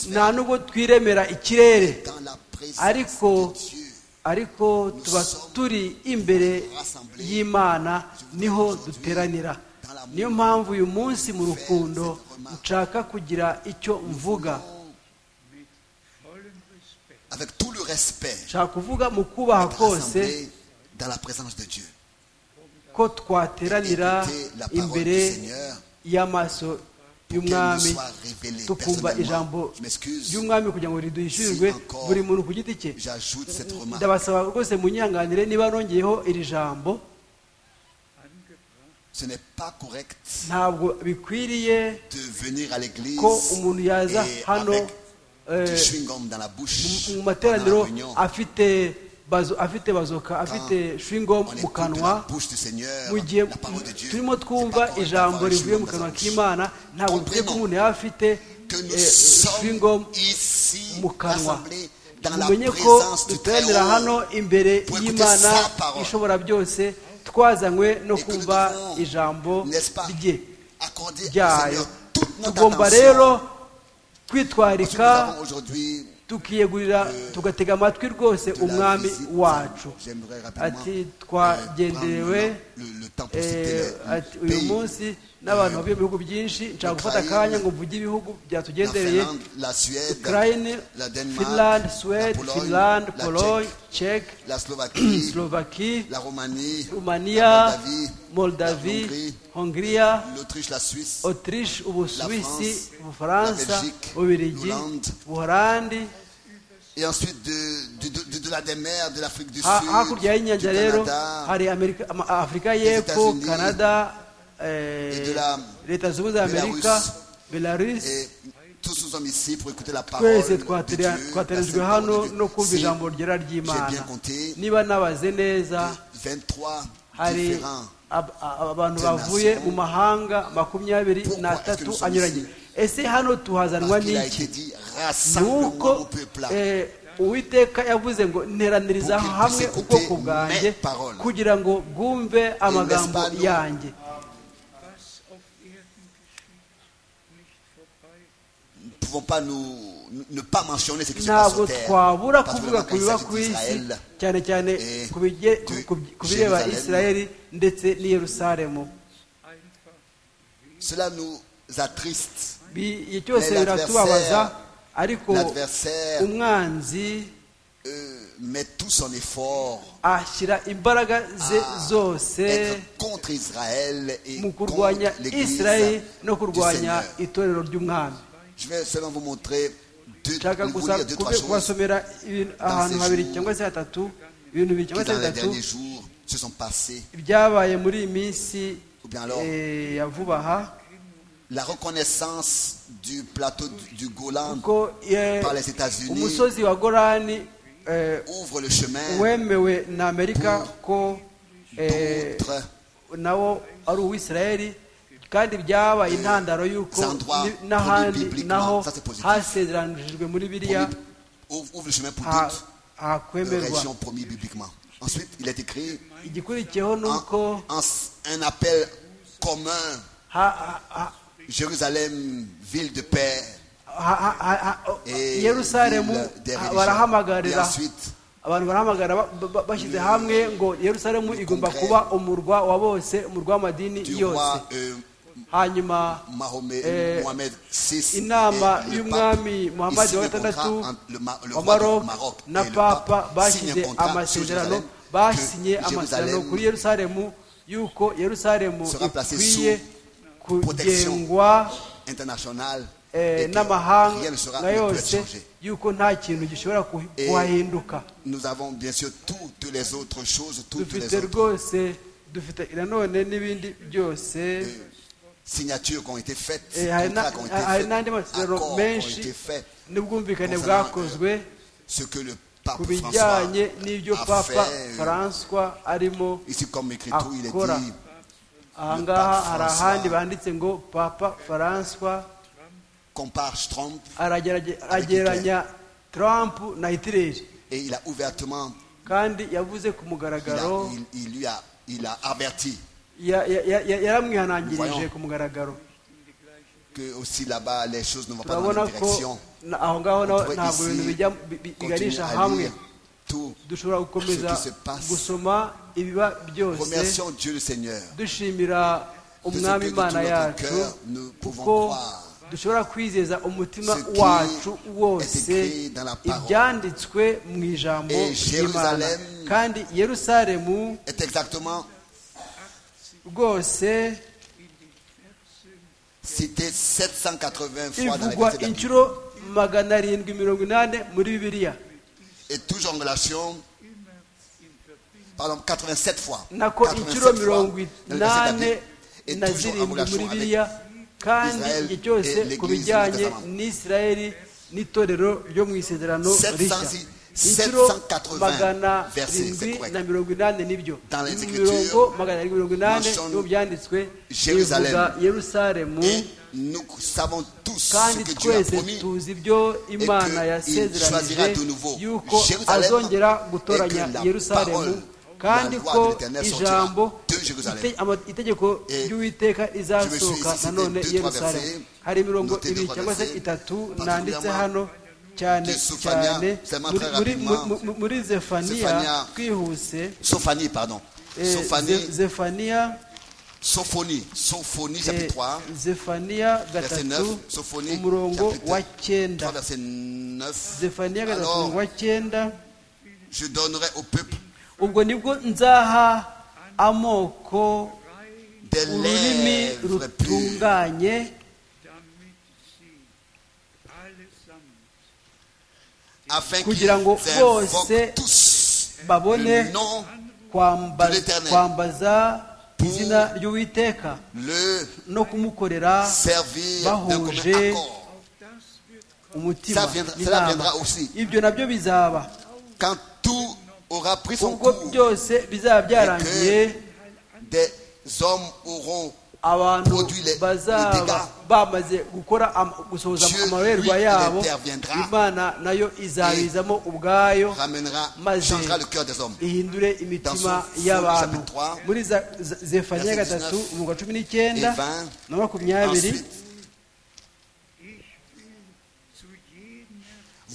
nta nubwo twiremera ikirere Dans la présence Ariko- de Dieu, ariko tuba turi imbere y'imana niho duteranira niyo mpamvu uyu munsi mu rukundo nshaka kugira icyo mvuga avec tout le respect, nshaka kuvuga mu kubaha kose rassemblés dans la présence de Dieu. ko twateranira Écoutez la parole imbere du Seigneur pour y'amaso qu'elle nous y'umwami soit révélée tukumva personnellement. ijambo Je m'excuse, ry'umwami kugira ngo riduhishurirwe buri muntu ku giti cye j'ajoute cette remarque. ndabasaba rwose munyihanganire niba nongeyeho iri jambo Ce n'est pas correct ntabwo bikwiriye de venir à l'église ko umuntu yaza et hano avec du eh, chewing-gum dans la bouche mu- mu pendant materaniro la réunion. afite bazo- afite bazoka afite shwingo On mu écoute kanwa la bouche du Seigneur, mu gihe la parole de Dieu. turimo C'est twumva pas correct ijambo d'avoir un rivuye mu chewing-gum dans kanwa sa bouche. k'imana ntabwo bikwiye ko umuntu yaba afite que nous eh, sommes shwingo ici mu kanwa rassemblés dans la mumenye ko présence du Très duteranira hano Haut imbere pour écouter y'imana sa parole. ishobora byose twazanywe no et que nous kumva devons, ijambo n'est-ce pas, rye accorder au ryayo Seigneur toute notre tugomba attention. rero Parce que nous kwitwarika avons aujourd'hui tukiyegurira tugatega amatwi rwose de la umwami visite. wacu J'aimerais rapidement, ati euh, prendre twagenderewe le, le temps pour citer eh, le- le ati uyu pays, munsi n'abantu bavuye mu bihugu byinshi nshaka gufata akanya ngo mvuge ibihugu la byatugendereye Finlande, la Suède, Ukraine, la Danemark, Finland, la Sweden, Pologne, Finland, la Pologne, Tchèque, Czech, la Slovaquie, Slovaquie, la Roumanie, Rumania, la Moldavie, la Moldavie, Hongrie, Hongria, l'Autriche, la Suisse, Autriche, Ubusuwisi, France, la Ubufaransa, Belgique, Ubirigi, l'Hollande. Ubuholandi, et ensuite de, de, de, de la des mers, de l'Afrique du Ha- Sud, hakurya du y'inyanja rero Canada, hari Amerika- ama- afurika y'epfo États-Unis, canada et de la- leta zunze ubumwe za amerika et belarus tous nous sommes ici pour écouter la parole de twese Dieu, twatera- la twaterejwe sainte hano parole de no kumva Dieu. Si ijambo ryera j'ai bien ry'imana compté, niba nabaze neza 23 hari différents ab- a- abantu des bavuye nations. mu mahanga makumyabiri Pourquoi est-ce que n'atatu nous sommes anyuranye ici? ese hano tuhazanwa parce qu'il a été n'iki dit ni rassemblement au uko peuple là. eh, uwiteka yavuze ngo nteraniriza Pour qu'ils hamwe puissent écouter ubwoko bwanjye mes paroles. kugira ngo bwumve amagambo n'est-ce pas nous? yanjye Was auf Erden Nous geschieht, nicht vorbei. ne pouvons pas nous, nous- ne pas mentionner ce qui se passe sur ntabwo terre. twabura Parce que kuvuga quand ku il biba s'agit ku isi d'Israël, cyane cyane eh, ku bige- de ku- ku- ku bireba Jérusalem. isirayeli ndetse n'i yerusalemu Einfach cela nous attriste. Bi- igihe cyose Mais biratubabaza ariko L'adversaire umwanzi euh, met tout son effort ashyira imbaraga ze zose être contre Israël et mu contre kurwanya l'Église isirayeli no du kurwanya Seigneur. itorero ry'umwami Je vais seulement vous montrer deux, nshaka vous gusa lire deux, trois kube- choses kubasomera ibintu ahantu ces habiri jours, cyangwa se hatatu ibintu bibiri qui cyangwa se dans les bitatu derniers jours se sont passées. ibyabaye muri iyi minsi Ou bien alors- eh, ya vuba aha La reconnaissance du plateau du, du Golan ko eh, par les États-Unis umusozi wa gorani eh, ouvre le chemin wemewe na amerika ko eh, d'autres nawo ari uwisirayeli kandi byabaye intandaro y'uko Ces endroits ni- n'ahandi promis bibliquement, naho ça c'est positif. hasezeranijwe muri biriya promis- ouvre ouvre le chemin pour ha- toutes les hakwemerwa régions promises bibliquement. Ensuite, il est écrit igikurikiyeho ni en- uko en- un appel commun ha- ha- ha- Jérusalem, ville de paix. ha- ha- ha- ha- Et yerusalemu ville des ha- religions. Et barahamagarira ensuite, abantu barahamagara ba- ba- ba- bashyize hamwe ngo yerusalemu igomba congrès kuba umurwa wa bose umurwa w'amadini du yose roi euh, hanyuma Mahomet, Eh, Mohamed VI, inama et le pape. y'umwami muhammadi Ici, wa le contrat gatandatu entre le Ma- le wa roi du maroc Maroc na et le papa pape signent bashyize un contrat amasezerano sur Jérusalem basinye que amasezerano Jérusalem kuri yerusalemu y'uko yerusalemu sera placée ikwiye sous protection kugengwa international eh, et que rien ne sera n'amahanga ne peut être yose changé. y'uko nta kintu gishobora kuhi- Et- kuhahinduka Nous avons bien sûr toutes les autres choses, toutes les dufite autres rwose dufite nanone n'ibindi byose signatures qui ont été faites, Eh, hari contrats na- qui ont été hari faits, n'andi accords qui masezerano ont été menshi faits. n'ubwumvikane concernant, bwakozwe Ce que le pape ku François bijyanye n'ibyo a papa fait, euh, faranswa arimo Ici, comme écrit tout, il est Akora. dit ahangaha Papa hari François. ahandi banditse ngo papa faranswa compare Trump aragerage- aragereranya trump na hitileri et il a ouvertement, kandi yavuze ku il, a- mugaragaro il- il lui a, il a averti ya- ya- ya- ya- yaramwihanangirije Voyons. ku mugaragaro que aussi là-bas les choses ne vont pas dans la turabona même direction. ko na- aho ngaho On naho pourrait ntabwo ibintu ici bijya bi- bi- continuer biganisha à hamwe lire tout. dushobora ce gukomeza qui se passe. gusoma ibiba byose Remercions Dieu le Seigneur. dushimira umwami que de imana tout notre yacu cœur nous pouvons kuko croire dushobora kwizeza umutima ce qui wacu est wose écrit dans la parole. ibyanditswe mu ijambo Et ry'imana Jérusalem kandi yerusalemu Est exactement rwose cité 780 fois dans les ivugwa versets de la Bible. inshuro magana arindwi mirongo inani muri bibiliya Et toujours en relation, pardon, 87 fois. nako 87 inshuro fois mirongo dans les versets de la inani Bible. et na toujours en zirindwi muri relation avec biriya kandi Israel igihe cyose et ku l'Église bijyanye du Testament. n'isirayeli n'itorero ryo mu isezerano 700 rishya inshuro 780 magana verset, irindwi c'est correct. na mirongo inani n'ibyo Dans les mirongo Écritures, magana arindwi mirongo inani mentionne niho byanditswe Jérusalem. bivuga yerusalemu Et nous savons tous ce kandi que Dieu a twese promis tuzi ibyo imana il yasezeranije choisira de nouveau yuko Jérusalem azongera gutoranya et que la yerusalemu parole, kandi la loi ko de l'Éternel sortira ijambo de Jérusalem. ite- ama- itegeko Et ry'uwiteka izasohoka cité nanone deux, trois yerusalemu versets, hari imirongo notez deux, ibiri trois cyangwa se versets, itatu particulièrement nanditse hano cyane de Sophania, cyane seulement muri- très muri- rapidement. mu- mu- muri zefaniya Sophania, twihuse Sophanie, pardon. eh, Sophanie, Ze- zefaniya Sophonie, Sophonie, eh, chapitre 3, zefaniya verset gatatu 9, Sophonie, umurongo chapitre wa cyenda 3, verset 9. zefaniya gatatu Alors, umurongo wa cyenda je donnerai au peuple ubwo nibwo nzaha amoko des ururimi lèvres pures. rutunganye damit sie allesamt afin qu'ils kugira ngo bose invoquent tous babone le nom, kwamba- de l'Éternel. kwambaza Pour- izina ry'uwiteka le no kumukorera servir d'un commun Bahuje. accord. umutima Ça viendra- cela inama viendra aussi. ibyo nabyo bizaba Quand tout aura pris son ubwo cours, byose bizaba byarangiye des hommes auront abantu produit les- les bazaba dégâts. bamaze gukora am- gusohoza Dieu, amaberwa lui, yabo interviendra. imana nayo izabizamo ubwayo ramènera, Maze. changera le cœur des hommes. ihindure imitima y'abantu muri Za- Za- zefaniya gatatu umuga cumi n'icyenda na makumyabiri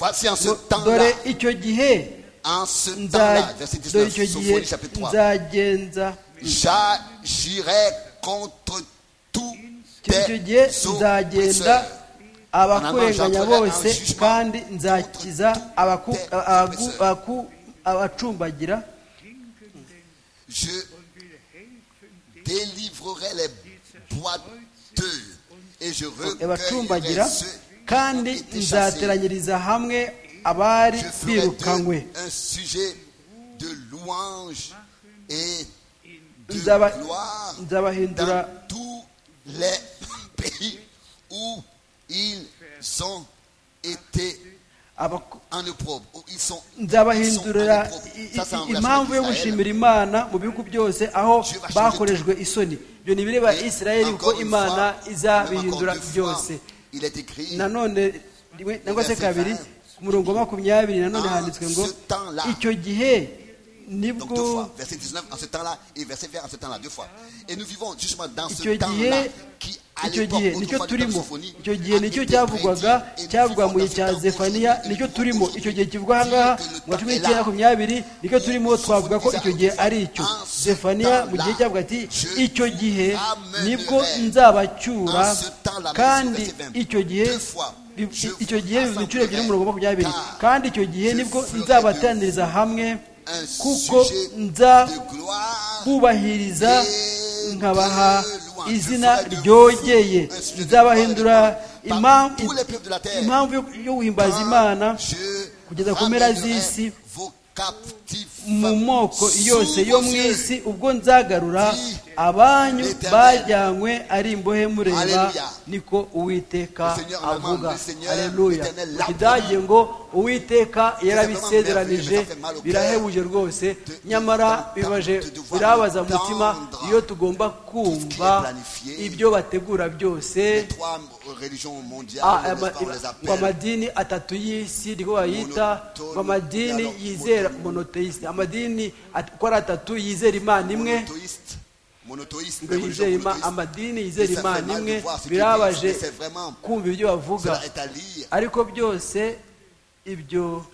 Ensuite, voici zu jedem en ce dore temps-là, icyo gihe en ce temps-là, nza- verset dore 19, icyo gihe Sophonie chapitre 3, nzagenza j'agirai contre tous icyo gihe tes oppresseurs. nzagenda abakurenganya Ananjye bose anjijima. kandi nzakiza abaku- Te- abagu- oppresseur. abaku- abacumbagira Je délivrerai les boiteux et je recueillerai abacumbagira ceux kandi qui ont été chassés. nzateranyiriza hamwe abari Je ferai birukanywe d'eux un sujet de louange et de Nzaba- gloire nzabahindura dans tous les pays où ils ont été abaku- en opprobre, où ils sont nzabahindurira ils sont en opprobre. i- Ça, c'est en i- relation impamvu yo avec Israël. gushimira imana mu bihugu byose aho Dieu va changer bakorejwe isoni ibyo ni ibireba Et isirayeli kuko encore une imana fois, même encore izabihindura deux fois, byose Il est écrit nanone rimwe nangwa se Verset kabiri vingt. ku murongo wa makumyabiri nanone En handitswe ngo ce temps-là. icyo gihe Donc deux nibwo fois, verset 19 en ce temps-là et verset 20 en ce temps-là, deux fois. Et nous vivons justement dans ce Icyo temps-là gihe- qui à icyo l'époque gihe nicyo autrefois du temps de turimo Sophonie, icyo a gihe nicyo été cyavugwaga prédit, et nous cyavugwa mu vivons gihe cya dans ce temps zefaniya aujourd'hui, nicyo et nous turimo vivons icyo gihe kivuga ahangaha aujourd'hui, mu wa cumi que le n'icyenda temps makumyabiri nicyo turimo twavuga ko icyo gihe ari icyo En ce zefaniya mu gihe temps-là, cyavuga ati je icyo gihe ramènerai nibwo nzabacyura en ce temps-là, kandi verset 20, icyo gihe deux fois, i- je icyo gihe bivuze inshuro ebyiri rassemblerai, umurongo wa makumyabiri car kandi icyo gihe je nibwo ferai de nzabateraniriza hamwe un kuko sujet nza de gloire kubahiriza nkabaha izina ryogeye nzabahindura impam- impamvu yo- yo guhimbaza imana kugeza ku mpera z'isi mu moko yose yo mu isi ubwo nzagarura abanyu bajyanywe ari imbohe mureba Alleluia. niko uwiteka Le Seigneur avuga l'amène, le Seigneur, aleluya l'Éternel l'appelle. ikidage ngo uwiteka merveilleux, yarabisezeranije mais ça fait mal au cœur birahebuje rwose de- nyamara d'entendre, bibaje de devoir birabaza mu mutima entendre iyo tugomba qui est kumva planifié. ibyo bategura byose Les trois religions mondiales, Ah, on les- ama- on les ngo appelle amadini atatu y'isi niko bayita Monotone- ngo amadini dialogue yizera monotone. monoteisite amadini at- uko ari atatu yizera imana imwe monothéistes. Monothéistes, ngo les religions yizera ima- monothéistes. amadini yizera Et ça fait imana mal de imwe voir ce qu'ils birabaje disent, mais c'est vraiment- kumva ibyo bavuga Cela est à lire ariko byose ibyo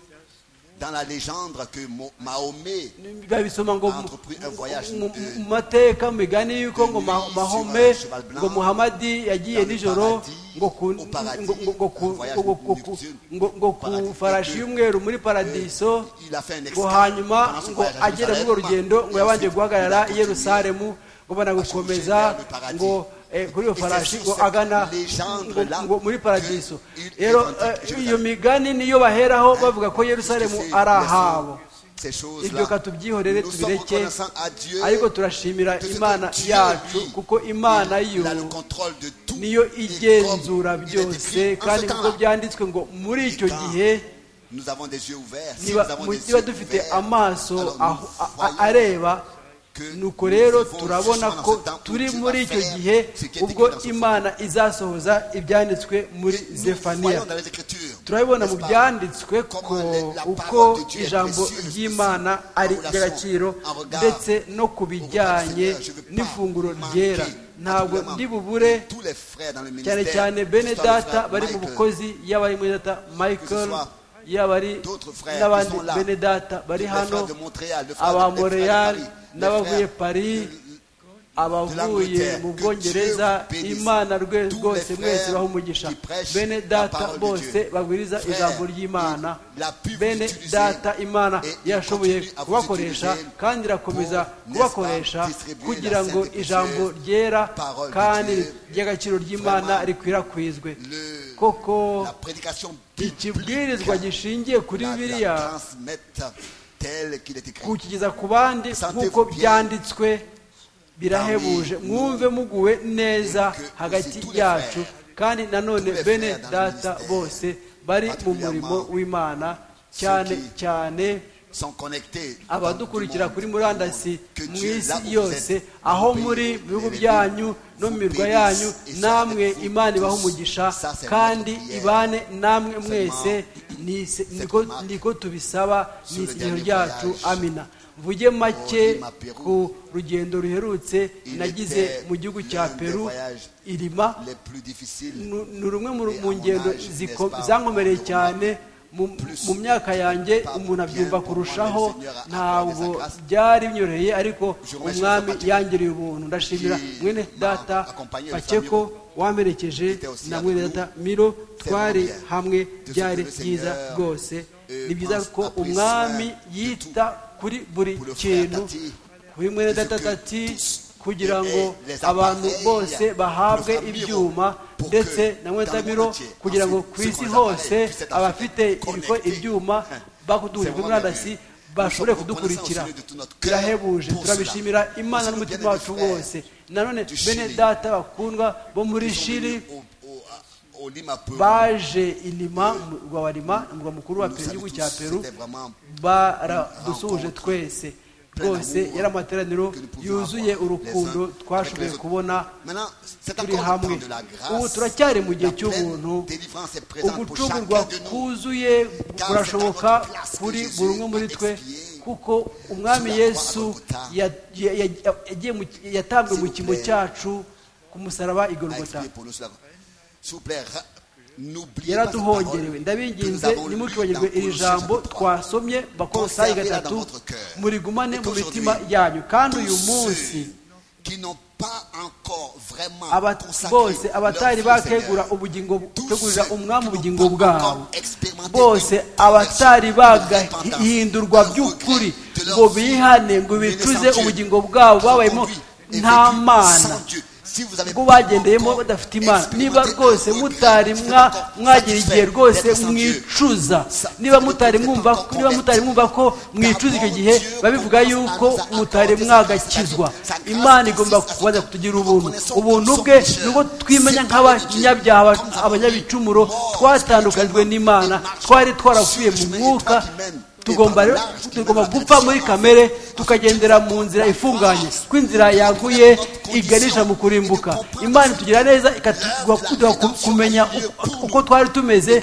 dans la légende que Mo- Mahomet babisoma ngo A entrepris un voyage mu- de- mu mateka mu migani y'uko de ngo Ma- nuit mahome sur un cheval blanc, ngo muhamadi yagiye dans le nijoro paradis, ngo ku au paradis, ngo- ngo- ngo ku- un voyage ngo- ngo ku- nocturne, ngo- ngo ku paradis, farashi et que, y'umweru muri paradiso il a fait un ngo escale hanyuma pendant son ngo voyage à agera muri urwo Jérusalem, rugendo ngo et yabanje ensuite, guhagarara il a i continué yerusalemu ngo banagukomeza à se diriger vers le ngo paradis. eh, kuri iyo Et farashi c'est sur ngo cette agana légende ngo- là ngo muri paradiso que il rero est antique eh, Jérusalem. iyo migani niyo baheraho bavuga ko yerusalemu Qu'est-ce que ari c'est? ahabo ces choses-là. ibyo katubyihorere Nous sommes tubireke reconnaissants à Dieu ariko turashimira de ce imana que Dieu, yacu lui, kuko imana yo il a le contrôle de tout. niyo Et igenzura comme il est byose écrit, en ce kandi nk'uko temps-là, byanditswe ngo muri icyo Quand gihe Nous avons des yeux ouverts. Si niba nous avons mu- des niba yeux dufite ouverts, amaso alors nous aho- a- a- voyons areba que nuko nous rero vivons turabona justement ko dans ce temps où turi Dieu muri va icyo faire gihe ce qui est ubwo écrit dans ce imana izasohoza ibyanditswe muri Et nous zefaniya voyons dans les Écritures, turabibona mu n'est-ce pas, byanditswe ko comment la- la uko parole de Dieu est ijambo précieuse, ry'imana précieuse, ari en relation, ry'agaciro en regard ndetse no ku au repas du bijyanye Seigneur, je veux pas n'ifunguro manquer ryera ntabwo particulièrement ndi bubure tous les frères dans le cyane ministère, cyane que ce soit bene le data frère bari mu Michael, bukozi yaba ari muri data michael soit yaba ari d'autres frères n'abandi qui sont là, bene data bari le frère hano de Montréal, le frère de- aba le frère de montreal Paris, le n'abavuye frère paris abavuye l'Angleterre, mu que bwongereza Dieu bénisse imana rwe- tous les rwose mwese frères baha umugisha qui prêchent bene la data parole de bose Dieu. bagwiriza Frères, ijambo ry'imana il a pu vous bene utiliser data imana et il yashoboye continue à vous kubakoresha utiliser kandi irakomeza pour, kubakoresha n'est-ce pas, distribuer kugira la ngo sainte et ijambo précieuse ryera parole de kandi Dieu. ry'agaciro ry'imana Vraiment, rikwirakwizwe le- koko la prédication ikibwirizwa biblique, gishingiye kuri la- bibiliya la transmettre tel qu'il est écrit. kukigeza ku bandi nk'uko byanditswe birahebuje mwumve muguwe neza hagati yacu kandi nanone bene data bose bari mu murimo w'imana cyane cyane sont connectés abadukurikira kuri murandasi mu isi yose yose aho muri mu bihugu byanyu no mu mirwa yanyu namwe imana ibaha umugisha kandi ibane namwe mwese ni se- niko niko tubisaba ni isengesho ryacu amina mvuge make ku rugendo ruherutse nagize mu gihugu cya peru irima les plus difficiles nu- ni rumwe mu- mu ngendo ziko- zankomereye cyane mu mu myaka yanjye umuntu abyumva kurushaho ntabwo byari binyoroheye ariko umwami yangereye ubuntu ndashimira mwene data paceko wamperekeje na mwene data miro twari hamwe byari byiza rwose ni byiza ko umwami yita kuri buri kintu kuri mwene data tati kugira ngo abantu bose bahabwe ibyuma ndetse na mwetamiro kugira ngo ku isi hose abafite ibiko- ibyuma bakuduhuje kuri murandasi bashobore kudukurikira birahebuje turabishimira imana n'umutima wacu wose nanone bene data bakundwa bo muri shiri au- au- au Lima Peru. baje inima mu rwa warima umurwa mukuru wa Nous peru igihugu saluons cya tous, peru c'était vraiment baradusuhuje twese rwose yari amateraniro yuzuye urukundo twashoboye kubona Maintenant, c'est turi encore le hamwe temps de la grâce. ubu turacyari mu gihe La cy'ubuntu pleine délivrance est présente pour ugucungurwa chacun de nous. kuzuye kurashoboka kuri buri umwe muri twe kuko umwami yesu ya- ya- ya- yagiye mu- yatabwe mu kimbo cyacu ku musaraba i A Golgotha. expliqué pour nous cela. S'il vous plaît, ra- n'oubliez pas cette parole yaraduhongerewe que nous ndabinginze avons lue ntimukibagirwe dans iri Colossiens jambo chapitre trois. twasomye bakolosayi Conservez-la dans gatatu votre cœur. murigumane Et mu qu'aujourd'hui, mitima yanyu kandi tous uyu munsi ceux qui n'ont pas encore vraiment aba- consacré bose leur abatari vie au Seigneur, bakegura ubugingo tous tegurira ceux umwami qui n'ont ubugingo pas bwabo encore expérimenté bose une conversion, abatari une repentance, bagahindurwa un by'ukuri regret de leur ngo vie, bihane ngo une bicuze naissance ubugingo bwabo qui ont babayemo conduit et nta vécu mana sans Dieu. Si vous avez ubwo pas bagendeyemo encore badafite imana niba expérimenté rwose le regret, mutari si vous mwa- n'êtes pas mwagira igihe satisfait rwose d'être sans Dieu, mwicuza Sa- niba si mutari vous mwumva n'êtes pas niba mutari mwumva ko mwicuza icyo gihe babivuga yuko mutari mwagakizwa imana igomba kubanza kutugira ubuntu ubuntu bwe nubwo twimenya nk'abanyabyaha abanyabicumuro twatandukanijwe n'imana twari twarapfuye mu mwuka tugomba rero- tugomba gupfa muri kamere tukagendera mu nzira ifunganye ko inzira yaguye iganisha mu kurimbuka imana itugira neza ikatuduha kumenya uko- uko twari tumeze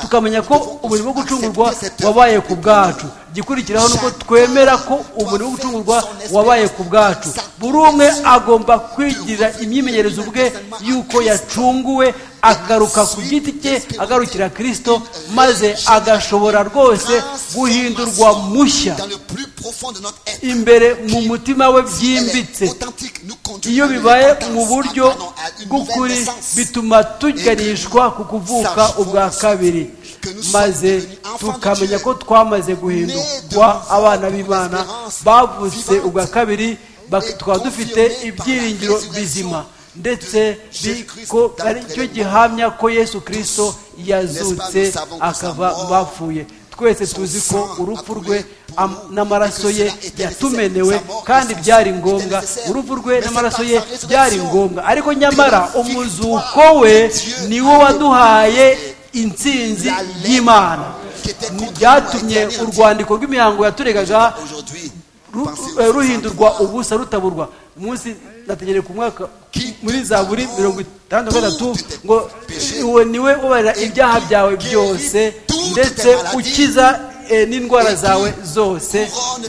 tukamenya ko umurimo wo gucungurwa wabaye ku bwacu igikurikiraho ni uko twemera ko umurimo wo gucungurwa wabaye ku bwacu buri umwe agomba kwigirira imyimenyerezo ubwe y'uko yacunguwe agaruka ku giti cye agarukira kirisito maze agashobora rwose guhindurwa mushya dans le plus profond de notre être. imbere mu mutima we Elle byimbitse est authentique, nous conduit iyo à une bibaye repentance, mu buryo pardon, à une bw'ukuri nouvelle naissance. bituma tuganishwa ku kuvuka ubwa kabiri maze tukamenya ko twamaze guhindurwa abana b'imana bavutse ubwa kabiri bak- tukaba dufite ibyiringiro bizima ndetse bi- ko ari cyo gihamya ko yesu kirisito yazutse akava mu bapfuye twese tuzi ko urupfu rwe am- n'amaraso ye yatumenewe kandi byari ngombwa urupfu rwe n'amaraso ye byari ngombwa ariko nyamara umuzuko we niwo waduhaye insinzi y'imana Ni- byatumye urwandiko rw'imihango yaturegaga ru- eh, ruhindurwa ubusa rutaburwa umunsi nategereje ku mwaka muri zaburi mirongo itandatu na gatatu ngo uwo niwe ubarira ibyaha byawe byose ndetse ukiza eh, n'indwara zawe zose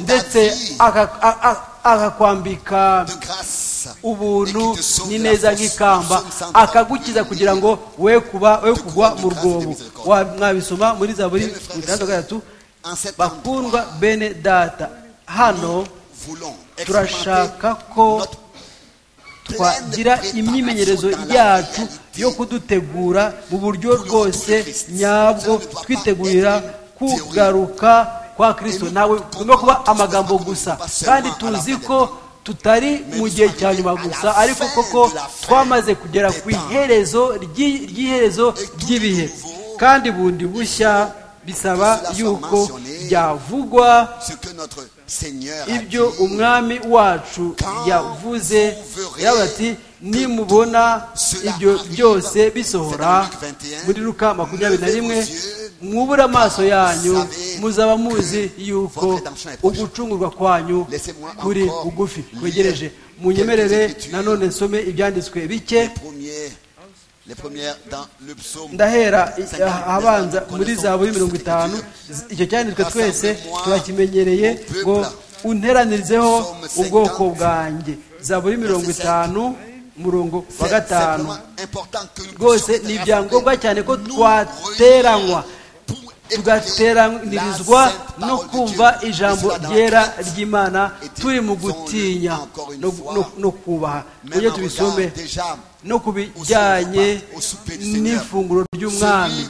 ndetse aka- a- a- akakwambika grâce ubuntu ni neza nk'ikamba akagukiza kugira ngo we kuba we kugwa mu rwobo Wa- mwabisoma muri zaburi mirongo itandatu na gatatu En cet endroit, bakundwa bene data hano voulons turashaka ko twagira imyimenyerezo yacu yo kudutegura mu buryo rwose nyabwo twitegurira kugaruka kwa kirisito ntawe tugomba kuba amagambo gusa kandi tuzi ko tutari mu gihe cya nyuma gusa ariko koko twamaze kugera ku iherezo ry'i- ry'iherezo ry'ibihe kandi bundi bushya bisaba yuko byavugwa ce que notre Seigneur a ibyo umwami wacu yavuze yaba ati nimubona ibyo byose bisohora muri luka makumyabiri na rimwe mwubura amaso yanyu muzaba muzi yuko ugucungurwa kwanyu kuri bugufi twegereje munyemerere nanone nsome ibyanditswe bike les premiers, les premières dans le psaume. ndahera i- ahabanza muri zaburi mirongo itanu z- icyo cyanditswe twese turakimenyereye ngo unteranirizeho ubwoko bwanjye zaburi mirongo itanu umurongo wa gatanu rwose ni ibyangombwa cyane ko twateranywa tugateranirizwa no kumva ijambo ryera ry'imana turi mu gutinya no, no- no kubaha tujye tubisome no ku bijyanye n'ifunguro ry'umwami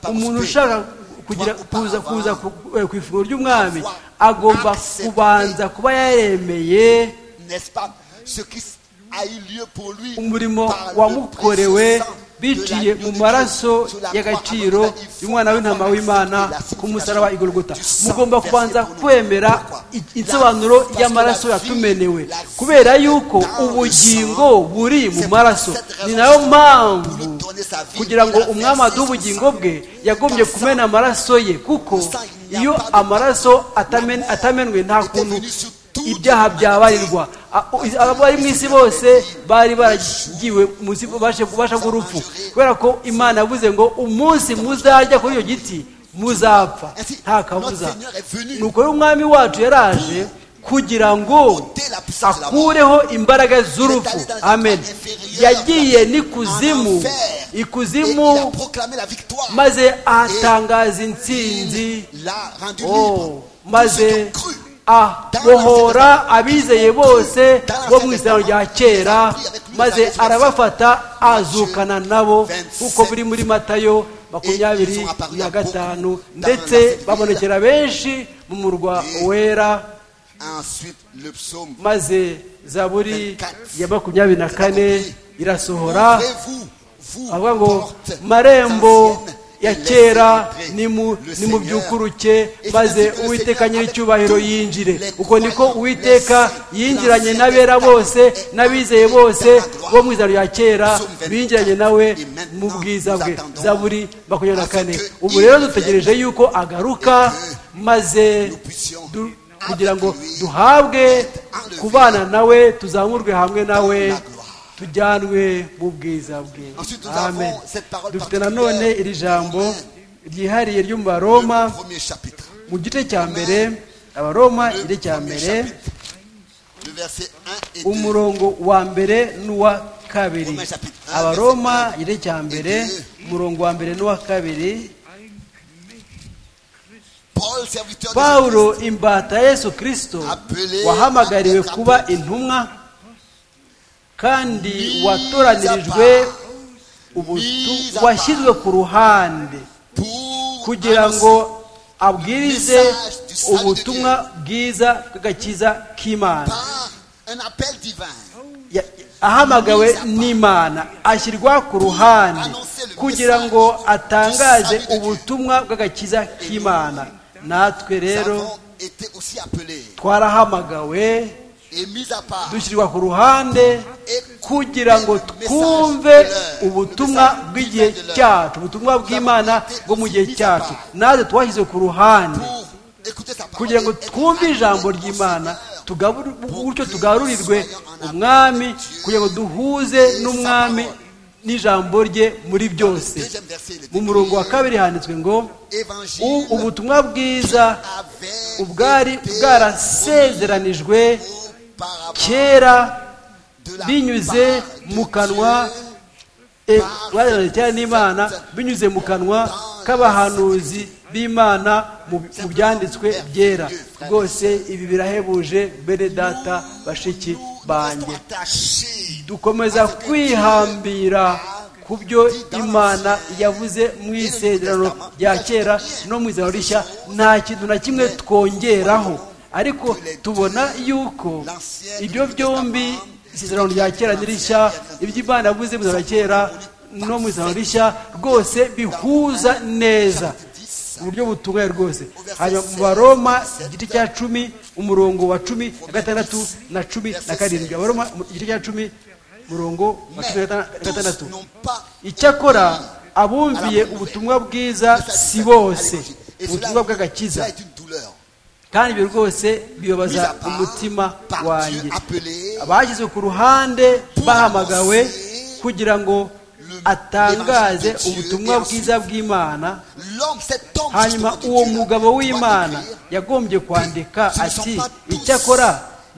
umuntu ushaka kugira kuza kuza ku- eh, ku ifunguro ry'umwami agomba kubanza kuba yaremeye n'est-ce pas ce qui a eu lieu pour lui umurimo par le wamukorewe précieux sang de biciye l'agneau mu de maraso Dieu sur la croix y'agaciro avant la- y'umwana w'intama w'imana la signification ku musaraba i Golgotha du sang mugomba versé kubanza pour nous. kwemera Pourquoi? i- insobanuro Parce que y'amaraso la yatumenewe vie- la vie kubera yuko dans le ubugingo sang, buri mu c'est maraso pour cette ni nayo raison pour mpamvu nous donner sa vie, kugira ngo il a umwami versé aduhe son ubugingo sang. bwe yagombye Par kumena amaraso ye kuko sang, il n'y a iyo pas de- amaraso atamen- atamenwe nta était kuntu venu sur toute ibyaha la byabarirwa abari mu isi bose bari baragiwe munsi ubasha bw'urupfu kubera ko imana yavuze ngo umunsi muzarya kuri iyo giti muzapfa nta kabuza ni ukuri umwami wacu yaraje kugira ngo akureho imbaraga z'urupfu amen yagiye n'ikuzimu ikuzimu Et il a proclamé la victoire. maze ahatangaza intsinzi l'a rendu Oh, libre. maze Tous ceux qui ont cru abohora abizeye bose bo mu isano rya kera maze arabafata azukana nabo kuko biri muri matayo makumyabiri na gatanu ndetse babonekera benshi mu murwa wera Ensuite, le psaume maze zaburi ya makumyabiri na kane irasohora Ouvrez-vous, vous, avuga ngo portes marembo anciennes, ya et kera laissez entrer nimu- le Seigneur. nimubyukuruke Et maze c'est ainsi que le uwiteka Seigneur nyir'icyubahiro avec tous yinjire les uko niko croyants, uwiteka les saints, yinjiranye l'ancien n'abera état, bose et n'abizeye ancien bose état droit. bo mu izaro rya kera Psaume 24, binjiranye nawe et maintenant mu bwiza nous bwe attendons zaburi makumyabiri na kane à ce que ubu il rero vienne dutegereje yuko agaruka maze nous puissions du- avec kugira ngo lui duhabwe être enlevés kubana nawe tuzamurwe hamwe nawe la gloire. tujyanwe mu bwiza bwe Ensuite, nous amen avons cette parole dufite particulière nanone iri jambo ryihariye ryo mu le baroma premier chapitre, mu gice cya mbere abaroma igice cya premier mbere chapitre, le verset 1 et 2. umurongo wa mbere n'uwa kabiri Roma chapitre un, abaroma verset un igice cya mbere et deux. umurongo wa mbere n'uwa kabiri ein Knecht Christi, Paul, serviteur de pawulo imbata ya yesu kirisito Appelé wahamagariwe à kuba intumwa kandi watoranirijwe Mise ubutu à washyizwe ku ruhande Jésus pour kugira annoncer ngo abwirize Message du salut de ubutumwa bwiza bw'agakiza k'imana par un appel divin. Ya- ahamagawe n'imana ashyirwa ku ruhande kugira ngo atangaze ubutumwa bw'agakiza k'imana natwe Nous rero avons été aussi appelés twarahamagawe et mis à part dushyirwa ku ruhande et kugira ngo twumve ubutumwa bw'igihe cyacu ubutumwa bw'imana bwo mu gihe cyacu natwe twashyize ku ruhande pour écouter sa parole kugira ngo et twumve ijambo appeler au ry'imana Seigneur. tugabure- gutyo tugarurirwe umwami kugira ngo duhuze n'umwami n'ijambo rye muri byose Deuxième verset, il est mu murongo wa écrit, kabiri handitswe ngo évangile "U- ubutumwa bwiza avait ubwari été bwarasezeranijwe auparavant kera de la binyuze part de mu kanwa Dieu e, bazazanye cyane n'imana binyuze mu kanwa k'abahanuzi b'imana mu mu byanditswe byera rwose ibi birahebuje bene data bashiki banjye Restons attachés dukomeza kwihambira ku byo imana yavuze mu isezerano rya kera no mu izerano rishya nta kintu na kimwe twongeraho ariko tubona yuko ibyo byombi isezerano rya kera n'irishya ibyo imana yavuze mu izerano rya kera no mu izerano rishya rwose bihuza neza uburyo butungaye rwose hanyuma mu baroma igice cya cumi umurongo wa cumi na gatandatu na cumi na karindwi abaroma mu- igice cya cumi umurongo wa cumi na gata- na gatandatu tous n'ont pas icyakora abumviye ubutumwa bwiza si bose ubutumwa bw'agakiza Cela est une douleur. kandi ibyo rwose bibabaza Mis à part umutima par wanjye Dieu appelé abashyizwe ku ruhande bahamagawe kugira ngo atangaze ubutumwa bwiza bw'imana L'homme, cet homme, hanyuma justement, uwo de Dieu, mugabo doit w'imana écrire, yagombye kwandika Ce ne sont ati pas tous icyakora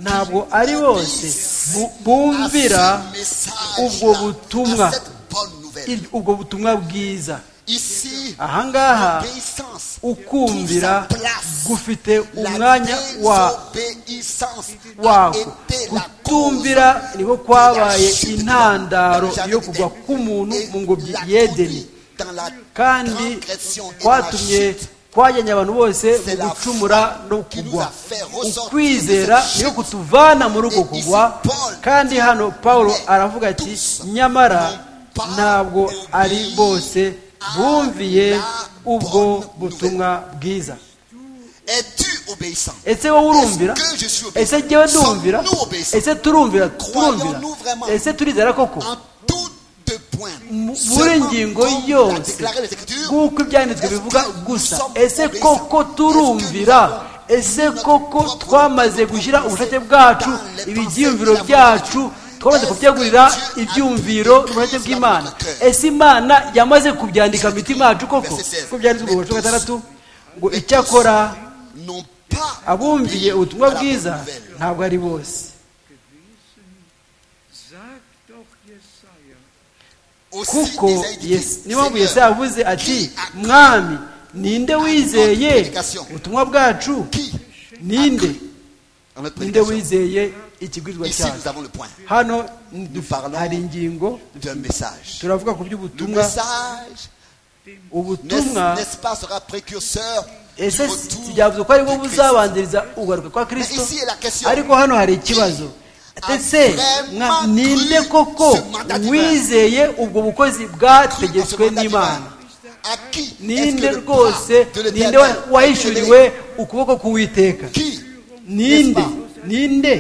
ntabwo ari bose bu- bumvira à ce message-là, ubwo butumwa à cette bonne nouvelle. il- ubwo butumwa bwiza Ici, ahangaha l'obéissance ukumvira trouve sa place. gufite La umwanya wa désobéissance a wako été la cause kutumvira niho kwabaye intandaro yo kugwa k'umuntu mu ngobyi yedeni kandi kwatumye twajyanye abantu bose mu gucumura no kugwa ukwizera niyo kutuvana muri uko kugwa kandi hano paul aravuga ati nyamara ntabwo ari bose bumviye ubwo butumwa bwiza es-tu obéissant ese wowe urumvira Est-ce que je suis ese jyewe obéissant? ndumvira Sommes-nous obéissants? ese turumvira turumvira Croyons-nous vraiment? ese turizera koko en tout de point mu- muri ngingo yose nk'uko ibyanditswe bivuga gusa ese koko turumvira ese koko twamaze gushyira ubushake bwacu ibyiyumviro byacu twamaze kubyagurira ibyumviro n'ubushake bw'imana ese imana yamaze kubyandika mu mitima yacu koko ko byanditswe mu gace gatandatu ngo icyakora abumviye ubutumwa bwiza ntabwo ari bose Sagt doch Jesaja, kuko Yes- niyo mpamvu yesu yavuze ati mwami ninde wizeye ubutumwa bwacu ninde ninde wizeye ikigwizwa ici nous cyacu avons le point hano ni- hari ingingo d'un message turavuga ku le by'ubutumwa message n'est- ubutumwa n'est-ce pas sera précurseur du ese retour tujyavuze ko ari bwo du Christ. buzabanziriza ugaruka kwa Mais kirisito ici est la question ariko hano hari ikibazo Qui a ese vraiment mwa- ninde cru koko ce mandat divin? wizeye ubwo Cru bukozi en ce bwategetswe mandat divin. n'imana À qui est-ce que ninde le bras rwose de l'Éternel ninde wa- wahishuriwe ukuboko k'uwiteka qui ninde ninde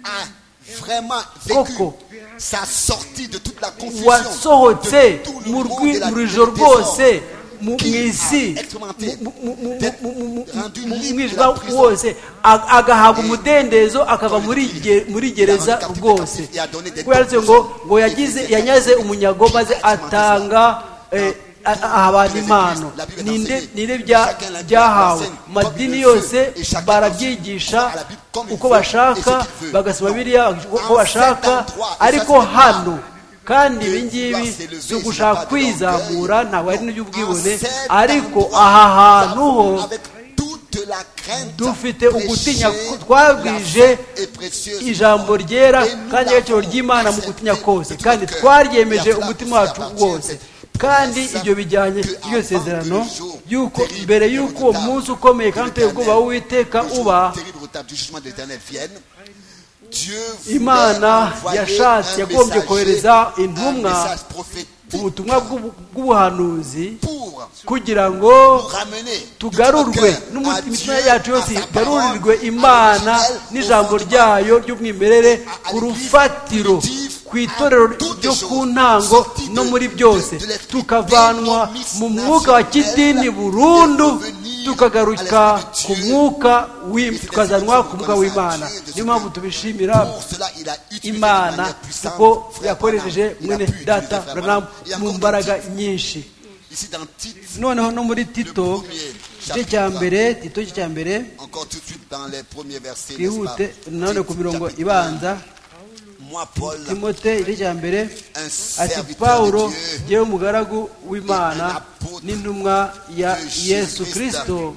a vraiment vécu Koko. sa sortie de toute la confusion wasohotse de tout le mu monde rwi- de la- mu ijoro du désordre. rwose mu mu Qui a isi expérimenté mu- mu- mu- d'être mu- mu- mu- rendu mu libre de mwijima la prison. wose a- agahabwa umudendezo akava dans le muri pays. ge- muri Il a rendu gereza captif rwose captif et a donné des Kuko yanditse ngo ngo yagize Et yanyaze captif. umunyago maze Qui a expérimenté atanga eh, a- a- aha abantu Les impano églises, la Bible est ninde enseignée. ninde bya- Chacun la- byahawe enseigne comme madini il le veut yose et chacun barabyigisha enseigne la Bible comme il uko veut et ce bashaka qu'il veut. bagasoma Non. biriya uko En cet bashaka endroit, et ça, c'est ariko le hano kandi Dieu ibi ngibi doit s'élever, si c'est ugushaka pas de l'orgueil. kwizamura ntabwo ari n'iby'ubwibone En cet ariko endroit, aha hantu nous ho avons, avec toute la crainte, dufite ugutinya prêché ko twabwije la sainte et précieuse ijambo parole. ryera Et nous kandi l'avons agaciro ry'imana mu gutinya accepté kose de tout kandi notre cœur. twaryemeje Et à umutima cela wacu appartient wose cette kandi promesse ibyo bijyanye que n'iryo avant sezerano que le jour yuko terrible mbere et y'uko uwo redoutable munsi ukomeye de kandi uteye ubwoba l'Éternel, w'uwiteka le jour uba terrible et redoutable du jugement de l'Éternel vienne, Dieu voulait imana envoyer yashatse un yagombye messager, kohereza un intumwa message prophétique ubutumwa bw'ubu- bw'ubuhanuzi pour kugira ngo ramener tugarurwe notre n'umu- cœur à imitima Dieu, yacu yose à sa igarurirwe parole, à imana l'original, au n'ijambo fondement. ryayo ry'umwimerere à ku l'église rufatiro primitive, ku itorero à toutes ryo les ku choses, ntango sorti de- no muri de- byose de l'esprit tukavanwa mu dénominational, mwuka wa kidini burundu et revenir tukagaruka à l'esprit de ku Dieu. mwuka w'i- Et c'est tukazanwa ainsi que ku nous mwuka connaissons w'imana la Dieu de niyo ce mpamvu Dieu. tubishimira Pour cela, il a utilisé de imana manière puissante, kuko frère yakoresheje Branham. Il a mwene pu utiliser data frère Branham Branham. Il y a mu encore mbaraga des nyinshi titres. Ici, dans le titre, noneho no muri tito premier igice chapitre cya vingt. mbere tito igice cya mbere encore tout de suite dans les premiers versets, n'est-ce pas? twihute nanone ku Titre, mirongo chapitre ibanza un. Moi, Paul, timote igice cya mbere un ati serviteur pawulo de Dieu, yewe umugaragu w'imana n'intumwa ya yesu kirisito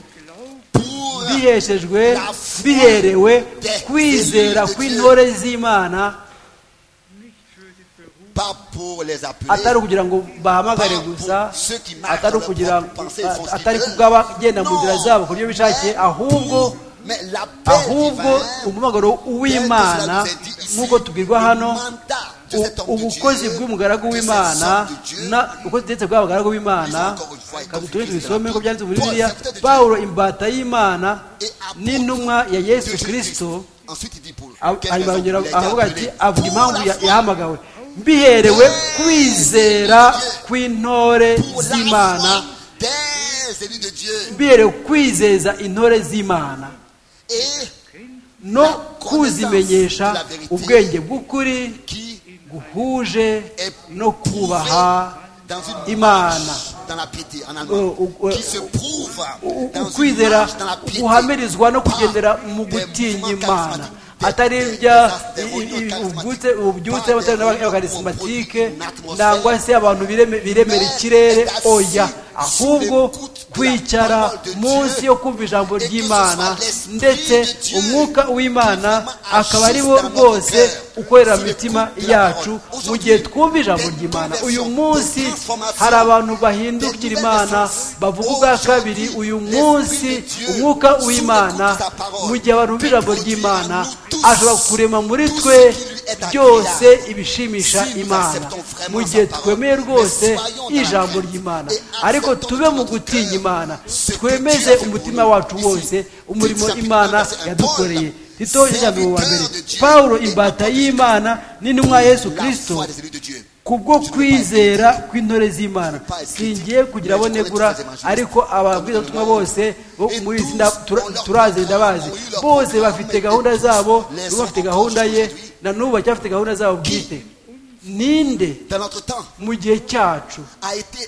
pour biheshejwe biherewe kwizera kw'intore z'imana pas pour les appeler, atari ukugira ngo bahamagare gusa atari ukugira atari kubw'abagenda mu nzira zabo ku buryo bishakiye ahubwo mais l'appel ahubwo divin, umuhamagaro w'imana nk'uko tubwirwa hano u- ubukozi bw'umugaragu w'imana na ubukozi ndetse bw'abagaragu b'imana kagutuye tubisome ko byanditse muri bibiliya pawulo imbata y'imana n'intumwa ya de yesu kirisito Ensuite, il dit pour Ab- quelle hanyuma raison yongera il a été aravuga ati appelé avuga Pour impamvu la ya- foi, yahamagawe mbiherewe kwizera kw'intore pour la z'imana foi des élus de Dieu mbiherewe kwizeza intore z'imana et no kuzimenyesha ubwenge bw'ukuri qui guhuje est no kubaha dans une imana marche dans la piété en Euh, allemand, ou- qui se prouve U- dans une ukwizera marche dans la piété guhamirizwa no par kugendera mu des gutinya mouvements imana charismatiques, des- atari des- bya des- des réunions ubyutse charismatiques, ubyutse par abatari des réunions n'abakarismatike produits, une atmosphère. nangwa se abantu bireme- biremera Mais ikirere assis oya sous ahubwo l'écoute de la kwicara parole de munsi Dieu, yo kumva ijambo et que ce ry'imana soit l'esprit ndetse de Dieu umwuka w'imana qui akaba ari vraiment bo agisse dans rwose notre cœur, ukorera sous mu l'écoute mitima de la yacu parole. mu gihe Aujourd'hui, twumva ijambo des ry'imana uyu conversions, des munsi transformations, hari abantu des bahindukira nouvelles imana naissances. bavuga ubwa Aujourd'hui, kabiri uyu l'Esprit de munsi Dieu, umwuka sous w'imana l'écoute de sa parole, mu gihe abantu bumva ijambo produit en ry'imana nous tous ashobora kurema muri tout ce twe qui lui est agréable. byose ibishimisha Si nous imana acceptons vraiment mu gihe sa parole, twemeye mais rwose soyons dans la ijambo crainte ry'imana et ariko acceptons tube de mu notre gutinya cœur imana ce que twemeze Dieu a fait umutima pour nous. wacu Ici, wose umurimo chapitre imana 21, yadukoreye Paul, tito ijambo wa mbere serviteur de Dieu pawulo et imbata apôtre de y'imana n'intumwa ya yesu la kirisito foi des élus de Dieu. kubwo kwizera kw'intore z'imana singiye kugira abo negura ariko ababwirizabutumwa bose bo muri iri tsinda tura- turazi ndabazi bose bafite gahunda zabo bamwe bafite gahunda ye na n'ubu baracyafite gahunda zabo bwite ninde Dans notre temps, mu gihe cyacu a été,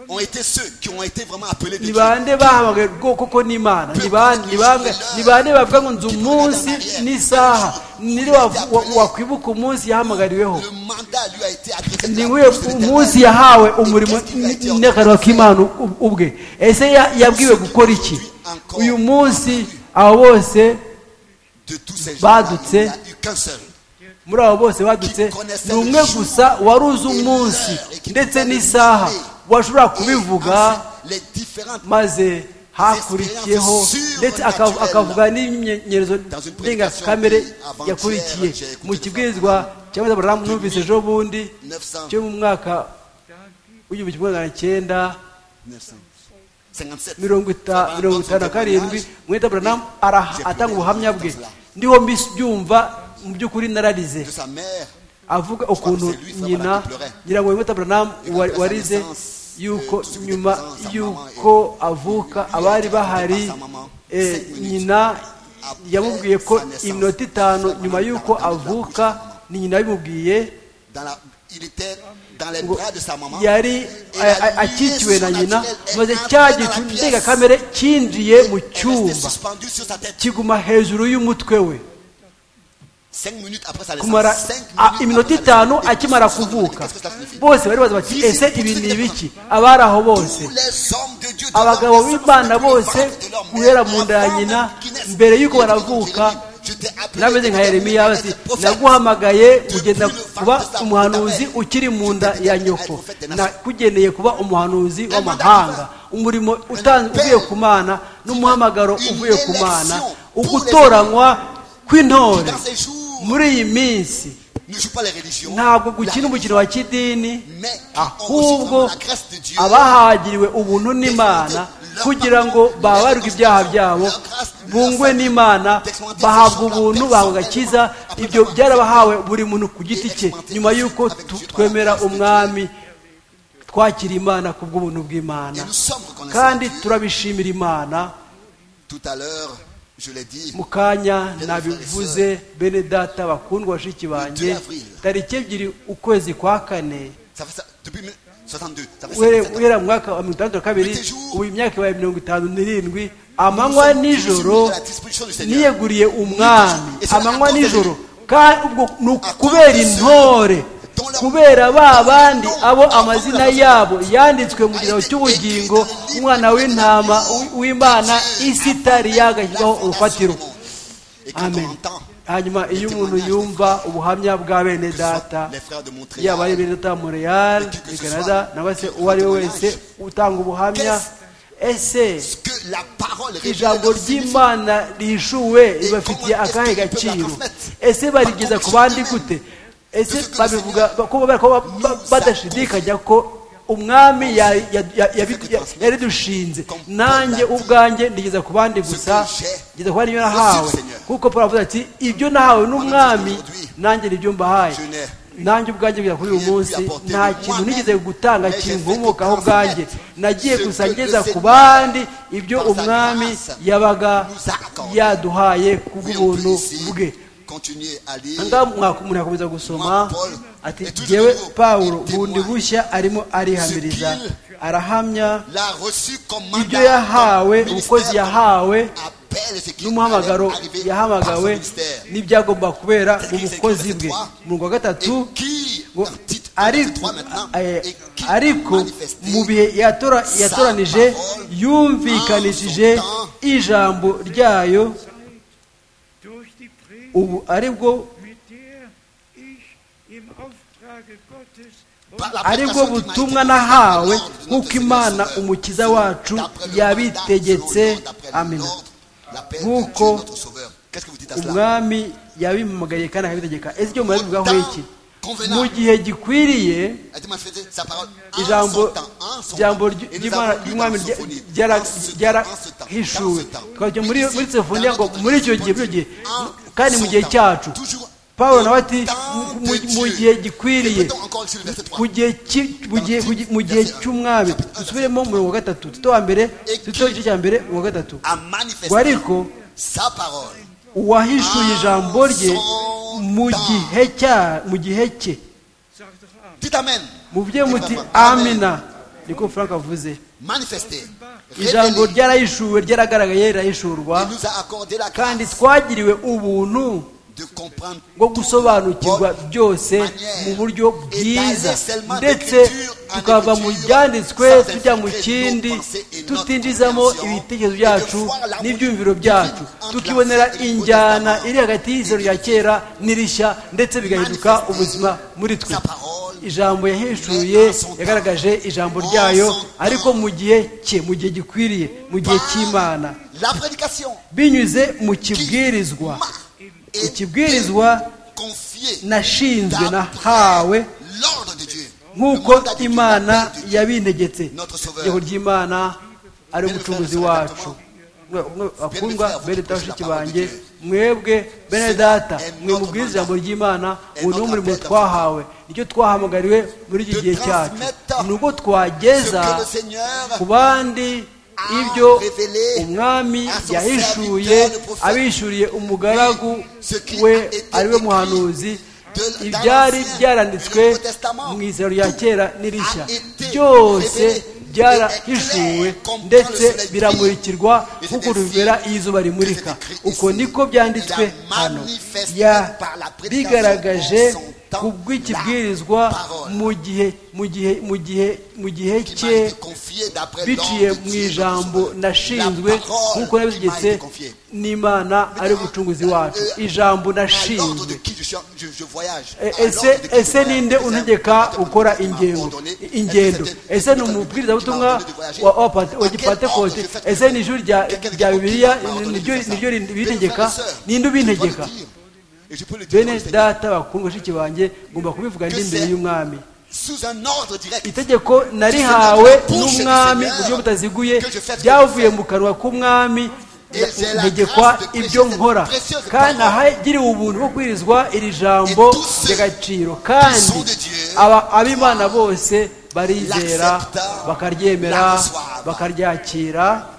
ont été ceux qui ont été vraiment appelés de ni Dieu. bande bahamagaye bwo koko n'imana ni bande- ni bamwe- ni bande bavuga ngo nzi umunsi n'isaha nire wavu- wa- wakwibuka umunsi yahamagariweho Le mandat lui a été adressé. ni par nk'uyu Dieu. munsi yahawe umurimo Qu'est-ce qu'il a été n'akarwa k'imana ub- ubwe ese ya- yabwiwe gukora iki uyu munsi abo bose De tous ces gens, badutse. il n'y a eu qu'un seul. muri abo bose badutse ni umwe gusa wari uzi umunsi ndetse n'isaha washobora kubivuga Les différentes maze hakurikiyeho ndetse aka- akavuga n'imyerezo ndengakamere yakurikiye mu kibwirizwa cyangwa aburahamu numvise ejo bundi 900, cyo mu mwaka w'igihumbi kimwe magana cyenda 957. mirongo ita- mirongo itanu na karindwi mwita buranamu J'ai araha- plus atanga de ubuhamya confiance bwe là. ndiho mbisi byumva mu by'ukuri nararize De sa mère, avuga ukuntu c'est lui, ça, nyina voilà, qui pleurait. ngira ngo mwita buranamu Et après sa warize naissance, yuko euh, tout ce qui était nyuma présent, sa yuko maman et- avuka Il abari était par bahari sa maman, eh, cinq minutes. nyina Après yamubwiye ko sa naissance, iminota itanu sa nyuma maman y'uko était dans la bouche de sa avuka maman. ni nyina yabimubwiye dans la, il était dans les ngo bras de sa maman. yari Et la a- a- lumière akikiwe na nyina surnaturelle est maze entrée cya dans la gicu pièce. ndengakamere cyinjiye mu Elle restait cyumba suspendue sur sa tête. kiguma hejuru y'umutwe we Cinq minutes après sa kumara naissance. Cinq a- minutes iminota après sa itanu naissance. akimara Qu'est-ce que kuvuka ça signifie? bose bari bazi bati ese ibi ni ibiki abari aho bose Tous les hommes de Dieu, tous abagabo les hommes de b'imana Dieu, bose les femmes de l'homme, guhera les mu nda ya enfants nyina qui naissent. mbere y'uko Jérémie, baravuka je t'ai appelé, nameze nka je t'ai yeremiya appelé ati à être prophète. naguhamagaye kugenda kuba umuhanuzi ukiri mu nda ya nyoko nakugeneye kuba umuhanuzi w'amahanga umurimo utanzwe uvuye ku mana n'umuhamagaro uvuye ku mana ugutoranywa kw'intore Dans ces jours, muri iyi minsi ne joue pas les religions, ntabwo la- gukina umukino wa kidini mais qui enregistrent vraiment ahubwo la grâce de Dieu, abahagiriwe ubuntu n'imana kugira ngo babarwe ibyaha byabo bungwe n'imana bahabwa ubuntu bahabwa agakiza ibyo byarabahawe buri muntu ku giti cye nyuma y'uko tu- twemera umwami twakira imana ku bw'ubuntu et bw'imana nous sommes reconnaissants. kandi de Dieu. turabishimira imana Tout à l'heure, je l'ai dit, mu kanya nabivuze bene data bakundwa bashiki banjye tariki ebyiri ukwezi kwa kane ça fait ça depuis 1962, ça fait uhere 57 ans. guhera mu mwaka wa mirongo itandatu na kabiri ubu imyaka ibaye mirongo itanu n'irindwi amanywa nijoro Nous sommes à la disposition du Seigneur. niyeguriye umwami amanywa nijoro kandi ubwo ni ukubera intore kubera ba bandi abo amazina yabo yanditswe mu gitabo cy'ubugingo umwana w'intama w'imana isi itari yagashyirwaho urufatiro Et quand on amen entend hanyuma iyo umuntu yumva ubuhamya bwa bene que ce soit data les frères de Montréal, yaba ari bene data Montreal Depuis que i ce canada soit- nangwa se uwo ari we wese utanga ubuhamya ese ce que la parole révèle ijambo leur signification. ry'imana rishuwe ribafitiye akahe gaciro ese barigeza ku bandi gute ese babivuga kubera ko ba- ba- badashidikanya ko umwami ya- ya- ya- yabidu- ya- yaridushinze nanjye ubwanjye ndigeza ku bandi gusa ngeza ku bandi ibyo nahawe kuko paul avuze ati ibyo nahawe n'umwami nanjye nibyo mbahaye nanjye ubwanjye bwa kuri uyu munsi nta kintu nigeze gutanga kinkomokaho ubwanjye nagiye gusa ngeza ku bandi ibyo umwami yabaga yaduhaye ku Oui, on peut bw'ubuntu ici bwe continuer à lire. ngaha mwaku- umuntu akomeza gusoma ati jyewe pawulo bundi bushya arimo arihamiriza arahamya L'a reçu comme ibyo mandat, yahawe comme ubukozi ministère, yahawe comme appel et ce qui n'umuhamagaro allait arriver par son yahamagawe ministère. n'ibyagomba kubera mu bukozi bwe mu wa Et gatatu qui, ngo dans le titre ariko 23 maintenant, eh, et qui ariko manifesté mu bihe yatora- yatoranije yumvikanishije ijambo ryayo durch die Predigt, ubu ari bwo mit der ich im Auftrage Gottes und par la ari bwo prédication qui m'a été butumwa donnée par nahawe l'ordre de nk'uko notre imana Seigneur, umukiza selon- wacu d'après le yabitegetse mandat, selon d'après amen l'ordre, l'appel de Nk'uko Dieu, notre Sauveur. Qu'est-ce que vous dites à cela umwami yabimugariye kandi akabitegeka ese ibyo murabivugaho iki Convenant. mu gihe gikwiriye Elle dit, manifestez sa parole en son ijambo temps, en son ijambo temps. ry- Et nous ry'imana avons lu ry'umwami dans Sophonie, en ce temps, en ce temps, ryarahishuwe dans ce temps. twajya muri Ici, muri sefoniya ngo dans notre muri icyo gihe muri icyo gihe kandi mu gihe cyacu Toujours pawulo au nawe ati temps mu- de mu Dieu. gihe gikwiriye Répétons encore ici le verset trois. ku gihe ki- mu gihe- ku gihe- mu gihe cy'umwami dusubiremo umurongo wa gatatu duto wa mbere duto igice cya mbere umurongo wa gatatu A ngo manifesté ariko sa parole uwahishuye ijambo rye mu gihe cya mu gihe cye sagt doch Amen. dites amen mubye muti amina niko frank avuze manifesté ijambo révélé. ryarahishuwe ryaragaragaye rirahishurwa Il nous a accordé la kandi grâce twagiriwe ubuntu de comprendre bwo gusobanukirwa byose mu buryo bwiza ndetse tukava mu byanditswe tujya mu kindi tutinjizamo ibitekerezo byacu n'ibyumviro byacu tukibonera injyana iri hagati y'izero rya kera n'irishya ndetse bigahinduka ubuzima muri twe sa parole ijambo yaheshuye yagaragaje ijambo ryayo ariko mu gihe cye mu gihe gikwiriye mu gihe cy'imana la prédication binyuze mu kibwirizwa m'a ikibwirizwa confiée nashinzwe nahawe d'après l'ordre de Dieu Le nk'uko mandat de Dieu, imana l'appel de Dieu. yabintegetse Notre Sauveur. ijambo ry'imana ari umucunguzi wacu Mwe- mwe bakundwa frères, vous bene prêchez bashiki la parole de banjye Dieu. mwebwe bene Cela data est mwe notre mubwiriza mandat. ijambo ry'imana Est ubu niwo notre murimo appel twahawe nicyo twahamagariwe muri iki De gihe cyacu transmettre ni ubwo ce twageza que le Seigneur ku bandi a ibyo révélé umwami à son yahishuye serviteur, le prophète. abishyuriye umugaragu ce qui a we été ari we écrit muhanuzi de- dans ibyari l'Ancien et le byaranditswe Nouveau Testament. mu izero rya Tout kera n'irishya a été byose révélé et byarahishuwe est clair comme dans le ndetse soleil biramurikirwa brille. nk'uko rubibera iyo izuba rimurika Et c'est écrit uko ici. niko byanditswe Il a hano manifesté par la prédication yabigaragaje en son temps ku bw'ikibwirizwa la parole. mu gihe mu gihe mu gihe mu gihe qui m'a cye été confiée d'après biciye l'ordre de mu Dieu, notre ijambo Sauveur. nashinzwe La parole nk'uko nabitegetse qui m'a été confiée. n'imana ari umucunguzi wacu Euh, à ijambo l'ordre de nashinzwe qui je, suis- je- je voyage. E- À l'ordre ese de qui je ese voyage. ninde Est-ce un untegeka prédicateur gukora qui m'a ingengo ordonné? Est-ce que ingendo c'était- ese ni quelqu'un umubwirizabutumwa qui m'a ordonné de voyager? wa- wa Pate- wa À quel ordre gipantekote je fais que- ese ni ijuru rya Quelqu'un qui rya m'a bibiliya ordonné de niryo faire ça? niryo Mais mes frères bitegeka et sœurs, ninde je dois le ubitegeka dire. Et je peux le dire, bene au Seigneur, data bakundwa bashiki banjye ngomba kubivuga ndi imbere y'umwami sous un ordre direct. itegeko narihawe n'umwami mu buryo butaziguye ryavuye mu kanwa k'umwami ntegekwa ibyo nkora kandi ahagiriwe ubuntu bwo kwirizwa iri jambo ry'agaciro kandi aba- ab'imana bose barizera bakaryemera bakaryakira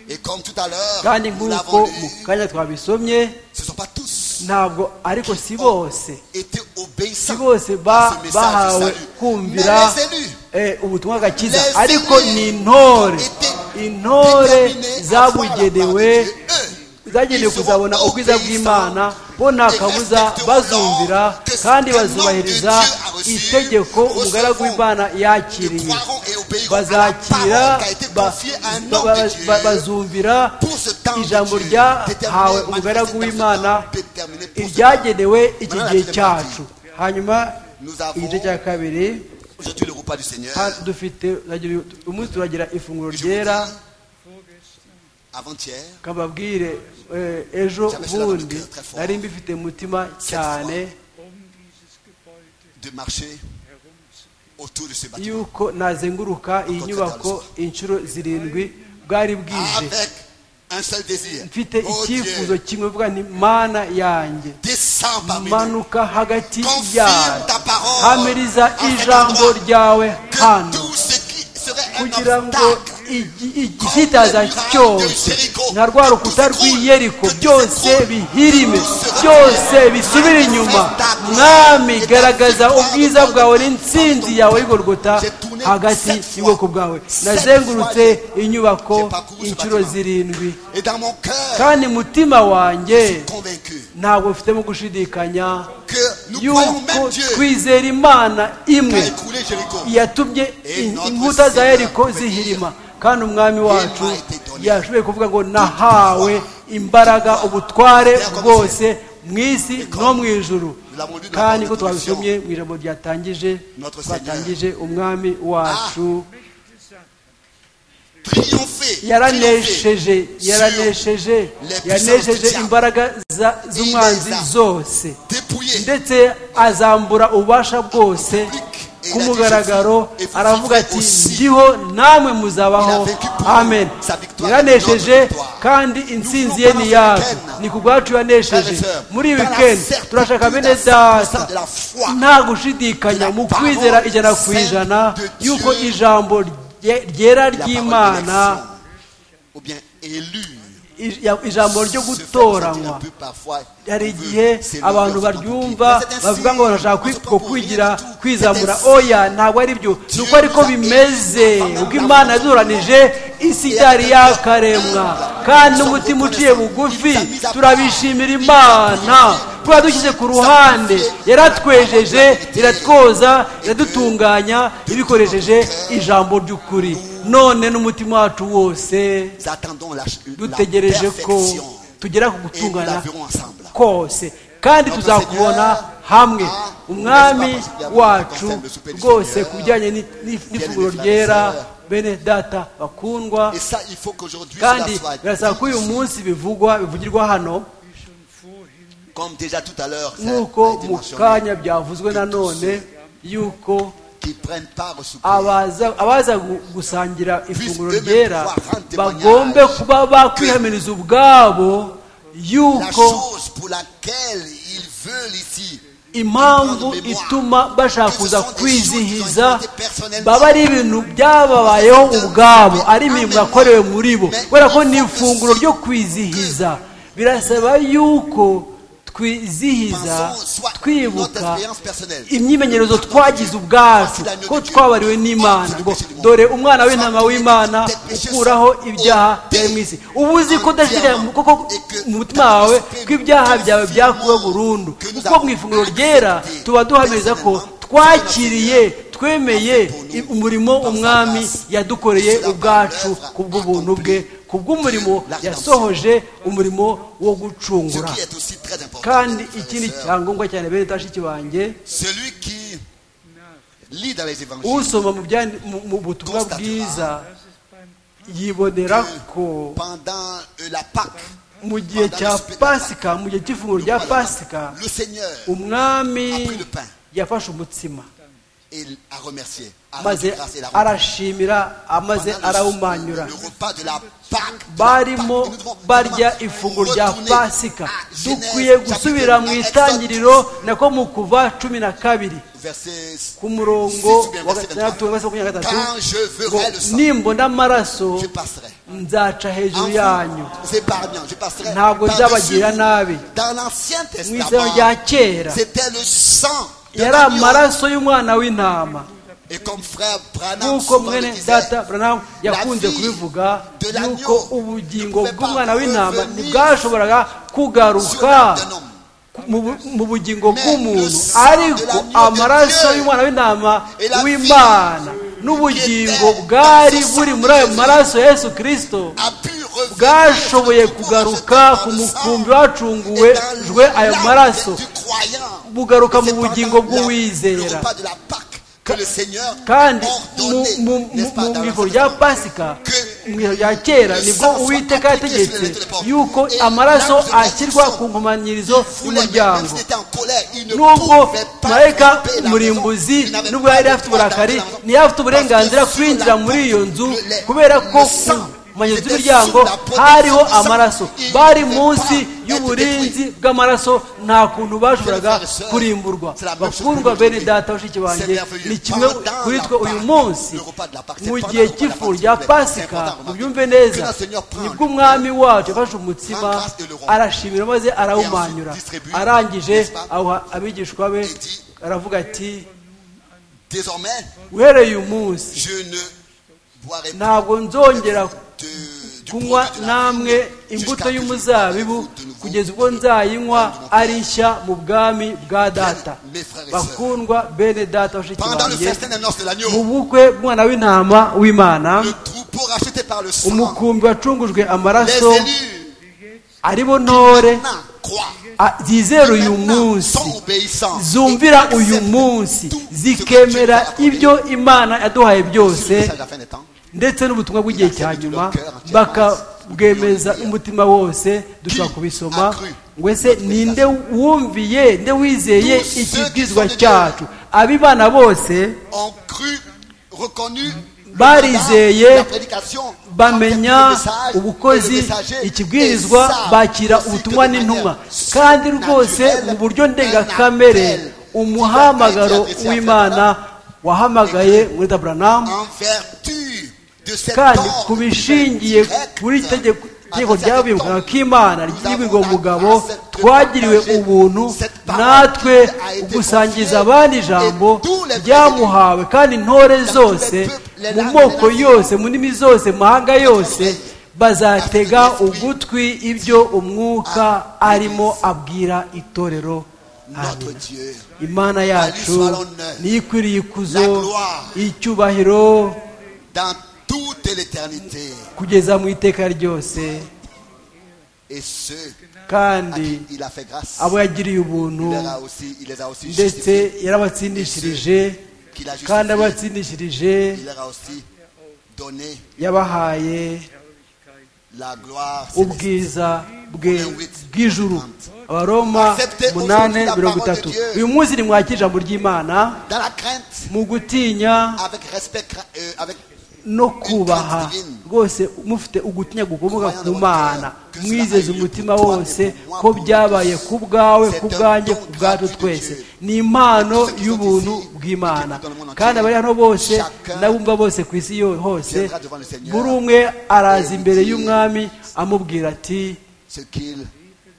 Et comme tout à l'heure, kandi nous nk'uko l'avons mu dit, kanya twabisomye ce ne sont pas tous ntabwo ariko si bose étaient si obéissants bose à ba- ce message du bahawe salut. Mais kumvira les élus, eh, ubutumwa gakiza Les ariko élus ni intore étaient intore déterminés à zabugenewe voir la gloire de Dieu. Eux, zagenewe ils kuzabona seront ubwiza bw'imana bo nta kabuza respecteront bazumvira que ce kandi que le nom de Dieu bazubahiriza a reçu, itegeko umugaragu recevront. w'imana ils yakiriye croiront et obéiront à la bazakira parole qui a été ba- confiée à un ba- homme de ba- Dieu. ba- bazumvira Pour ce temps de ijambo Dieu, ryahawe déterminé, umugaragu manifesté dans ce w'imana temps, déterminé pour ce iryagenewe iki Madame la gihe Présidente, cyacu hanyuma Nous avons- igice cya kabiri Aujourd'hui, le repas du Seigneur, ha- dufite turagira- umunsi turagira ifunguro je vous ryera dis, avant-hier, kababwire eh, ejo J'avais cela dans le bundi cœur très fort. nari mbifite mu mutima cyane um dieses Gebäude de marcher autour de ce bâtiment yuko nazenguruka iyi nyubako inshuro zirindwi bwari bwije avec un seul désir. mfite Oh icyifuzo Dieu, kimwe mvuga nti mana yanjye descends parmi nous. manuka hagati Confirme yawe ta parole hamiriza à cet ijambo endroit. ryawe Que hano tout ce qui serait un kugira ngo obstacle igi- igihitaza cyose nka rwa rukuta rw'iyeriko byose bihirime byose bisubire inyuma mwami garagaza ubwiza bwawe n'intsinzi yawe y'igorogota hagati y'ubwoko bwawe nazengurutse inyubako inshuro zirindwi et dans mon cœur, kandi mutima wanjye convaincu ntabwo mfitemo gushidikanya que nous croyons yuko même Dieu twizera imana qui a imwe écroulé Jéricho. yatumye in- inkuta za yeriko zihirima kandi umwami wacu yashoboye kuvuga ngo nahawe imbaraga ubutware bwose mu isi no mu ijuru kandi ko twabisomye mu ijambo ryatangije twatangije umwami wacu Triompher, triompher. yaranesheje yaranesheje yanesheje imbaraga za- z'umwanzi zose dépouillé, ndetse azambura ububasha bwose ku mugaragaro aravuga ati ndiho namwe muzabaho amen yanesheje kandi intsinzi ye ni yacu ni ku bwacu yanesheje muri iyi wikendi turashaka bene data nta gushidikanya mu kwizera ijana ku ijana y'uko ijambo rye- ryera la parole ry'imana d'élection, ou bien élu. ij- ya- ijambo ryo se fait ressentir gutoranywa un peu parfois. hari On veut igihe s'élever, abantu on veut baryumva s'accomplir. Mais c'est bavuga ngo ainsi, barashaka on se kwi- prend ko pour kwigira rien du tout. kwizamura C'est ainsi. oya ntabwo ari byo ni uko ariko bimeze ubwo imana yaduranije isi itari yakaremwa kandi n'umutima uciye bugufi turabishimira imana kuba dushyize ku ruhande yaratwejeje iratwoza iradutunganya ibikoresheje ijambo ry'ukuri none n'umutima wacu wose Nous attendons la, la dutegereje ko perfection. tugera ku Et nous la gutungana verrons ensemble. kose kandi tuzakubona hamwe umwami wacu rwose ku bijyanye ni- ni- n'ifunguro ryera bene data bakundwa Et ça, il faut qu'aujourd'hui, cela kandi soit birasaba ko uyu dit. munsi bivugwa bivugirwa hano comme déjà tout à l'heure, ça a nk'uko été mu mentionné, kanya byavuzwe nanone yuko qui prennent part au souper. abaza abaza gu- gusangira ifunguro Puisse ryera eux-mêmes pouvoir rendre bagombe témoignage kuba bakwihamiriza ubwabo La yuko chose pour laquelle ils veulent ici, impamvu ituma bashaka kuza kwizihiza baba ari ibintu byababayeho ubwabo ari imirimo yakorewe muri bo kubera ko ni ifunguro ryo kwizihiza birasaba yuko twizihiza pensons soit notre twibuka expérience personnelle. imyimenyerezo twagize ubwacu ko twabariwe n'imana ngo dore umwana w'intama w'imana ukuraho ibyaha byari mu isi uba uzi ko udashidikanya mu- koko mu mutima wawe ko ibyaha byawe byakuwe burundu kuko mu ifunguro ryera tuba duhamiriza ko twakiriye twemeye i- umurimo umwami yadukoreye ubwacu kubw'ubuntu bwe kubw'umurimo yasohoje umurimo wo Ce gucungura qui est aussi très important. kandi frères et ikindi sœurs, cyangombwa cyane bene bashiki banjye Celui qui lit dans les évangiles usoma mu byandi- mu- mu butumwa Constatera bwiza yibonera ko pendant euh, la Pâque, mu gihe cya pasika mu gihe cy'ifunguro rya pasika Le Seigneur umwami a pris le pain yafashe umutsima et a remercié, a rendu maze grâce et l'a remercié. arashimira amaze arawumanyura Le repas de la Pâque, de la barimo Pâque, nous devons barya vraiment ifunguro rya retourner pasika à Genèse, dukwiye chapitre gusubira mu 1, itangiriro nako mu kuva cumi na kabiri verset ku 6 murongo ou bien wa verset 23. gatandatu verse makumyabiri na gatatu Quand je ngo verrai le sang, nimbona amaraso je passerai. nzaca En hejuru yanyu vous, c'est épargnant, je passerai. ntabwo par-dessus nzabagirira vous. nabi Dans l'Ancien mu isano rya Testament, kera c'était le sang de yari l'agneau. amaraso y'umwana w'intama Et comme frère Branham nk'uko souvent mwene le disait, data branamu yakunze kubivuga yuko ubugingo bw'umwana w'intama ntibwashoboraga kugaruka mu bu- mu bugingo bw'umuntu ariko amaraso y'umwana w'intama w'imana n'ubugingo bwari buri muri ayo maraso ya yesu kirisito a pu revenir bwaashoboye sur le kugaruka corps ku par le sang mukumbi et wacunguwe dans jwe ayo l'âme maraso du croyant. bugaruka mu C'est pendant bugingo la- bw'uwizera. le repas de la Pâque que le Seigneur kandi ordonnait, mu n'est-ce pas, dans l'Ancien ijoro rya Testament. pasika Que mu ijoro rya kera nibwo uwiteka yategetse yuko amaraso ashyirwa ku nkomanyirizo Même y'umuryango s'il était en colère, il ne nubwo pouvait pas marayika tromper la murimbuzi maison. Il n'avait nubwo pas yari le afite droit d'entrer uburakari dans la maison. ntiyari afite uburenganzira Parce que kwinjira sur la muri iyo nzu porte, le- kubera ko le sang ku manyo était z'imiryango sous la protection hariho du sang. amaraso Il bari ne pouvait munsi pas être y'uburinzi bw'amaraso nta kuntu bashoboraga Frères et sœurs, kurimburwa c'est la même chose bakundwa que bene nous data bashiki C'est banjye merveilleux. ni kimwe Pendant kuri la twe uyu Pâque, munsi le repas de la Pâque, c'est mu pendant gihe le repas de la cy'ifuru Pâque, rya c'est pasika important, remarquez. mubyumve neza Que le Seigneur prend nibwo le umwami wacu yafashe umutsima prend grâce et le roi. arashimira maze arawumanyura Et ensuite distribue, arangije n'est-ce pas? awuha abigishwa be Et dit, aravuga ati Désormais, uhereye uyu munsi je ne boirai plus ntabwo nzongera de- du kunywa produit de la namwe vigne jusqu'à imbuto que je boirai y'umuzabibu de nouveau kugeza ubwo nzayinywa ari nshya mu bwami bwa data Mes frères et sœurs. bakundwa bene data bashiki Pendant le banjye festin d'annonce de mu l'agneau, bukwe bw'umwana w'intama w'imana le troupeau racheté par le sang, umukumbi wacungujwe les amaraso élus aribo ntore maintenant croient, a- zizera uyu maintenant munsi sont obéissants, zumvira et uyu acceptent munsi tout ce que Dieu t'a zikemera accordé. ibyo imana yaduhaye C'est le byose message de la fin des temps. ndetse n'ubutumwa bw'igihe cya nyuma bakabwemeza umutima wose dushobora kubisoma ngo ese ninde wumviye nde wizeye ikibwizwa cyacu abibana bose ont cru, reconnu Barizeye, la prédication, bamenya le message, le ubukozi messager, et ikibwirizwa savent bakira aussi que ubutumwa de manière n'intumwa kandi rwose surnaturelle, mu buryo un ndengakamere appel umuhamagaro divin qui a été adressé à w'imana wahamagaye muri Abraham en vertu de cette kandi ordre ku bishingiye directe kuri iri tegeko tegeko adressée à ryabibwaga cet homme. k'imana Nous ryibirwa avons umugabo accès de twagiriwe partager ubuntu cette parole natwe qui a été gusangiza confiée abandi et ijambo tous les ryamuhawe kandi intore zose les peuples, mu les moko nations, yose mu ndimi zose mu mahanga yose oreilles, bazatega à cet esprit ugutwi ibyo umwuka à arimo abwira itorero Notre Amen. Dieu. imana yacu soit l'honneur, niyo ikwiriye ikuzo la gloire, icyubahiro dans toute l'éternité. kugeza mu iteka ryose Et ceux à kandi qui il a fait grâce, abo yagiriye ubuntu il, leur a aussi, il les a aussi ndetse justifiés. yarabatsindishirije Qu'il a kandi justifiés, abatsindishirije il leur a aussi donné yabahaye la gloire. céleste. ubwiza bwe bw'ijuru abaroma munane mirongo itatu uyu munsi nimwakira ijambo ry'imana Dans la crainte, mu gutinya avec respect, cra- euh, avec no kubaha rwose mufite ugutinya gukomoka ku mana mwizeza umutima wose ko byabaye ku bwawe ku bwanjye ku bwacu twese ni impano y'ubuntu bw'imana kandi abari hano bose n'abumva bose ku isi yo- hose buri umwe araza imbere y'umwami amubwira ati ce qu'il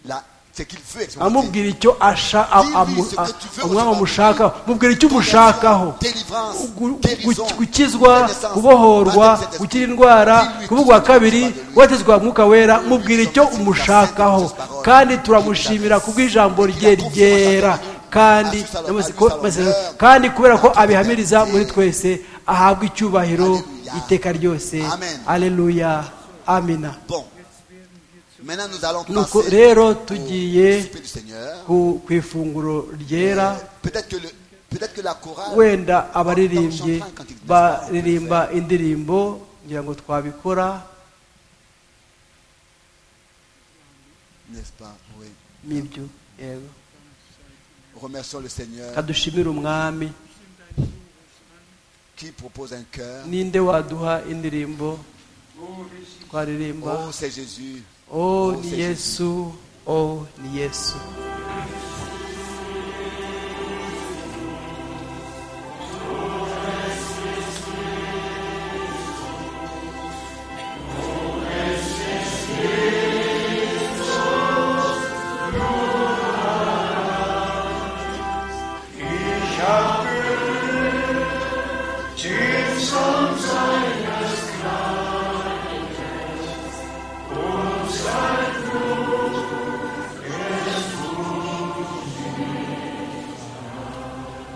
la- ce qu'il veut. expérimenter. amubwira icyo asha- a- amu- a- umwami amushakaho mubwira icyo umushakaho Délivrance, gu- guérison, gu- gukizwa renaissance, kubohorwa baptême de cet gukira esprit. indwara Dis-lui tout kubugwa ce que kabiri tu crois de lui. kubatizwa mwuka wera mubwira icyo umushakaho parole. kandi turamushimira kubw'ijambo rye ryera kandi Assusa n'amase- l'honneur, ko- masezerano. kandi kubera ko assusa abihamiriza l'honneur. muri twese ahabwa icyubahiro Alléluia. iteka ryose Amen. aleluya amina Bon. Maintenant, nous allons nuko passer rero au tugiye souper du Seigneur. ku ku ifunguro ryera Peut-être que, le- peut-être que la chorale wenda abaririmbyi baririmba indirimbo ngira ngo twabikora n'est-ce pas Oui. n'ibyo yego Remercions le Seigneur kadushimire umwami qui propose un cœur. ninde waduha indirimbo twaririmba Oh, c'est Jésus. o ni yesu o ni yesu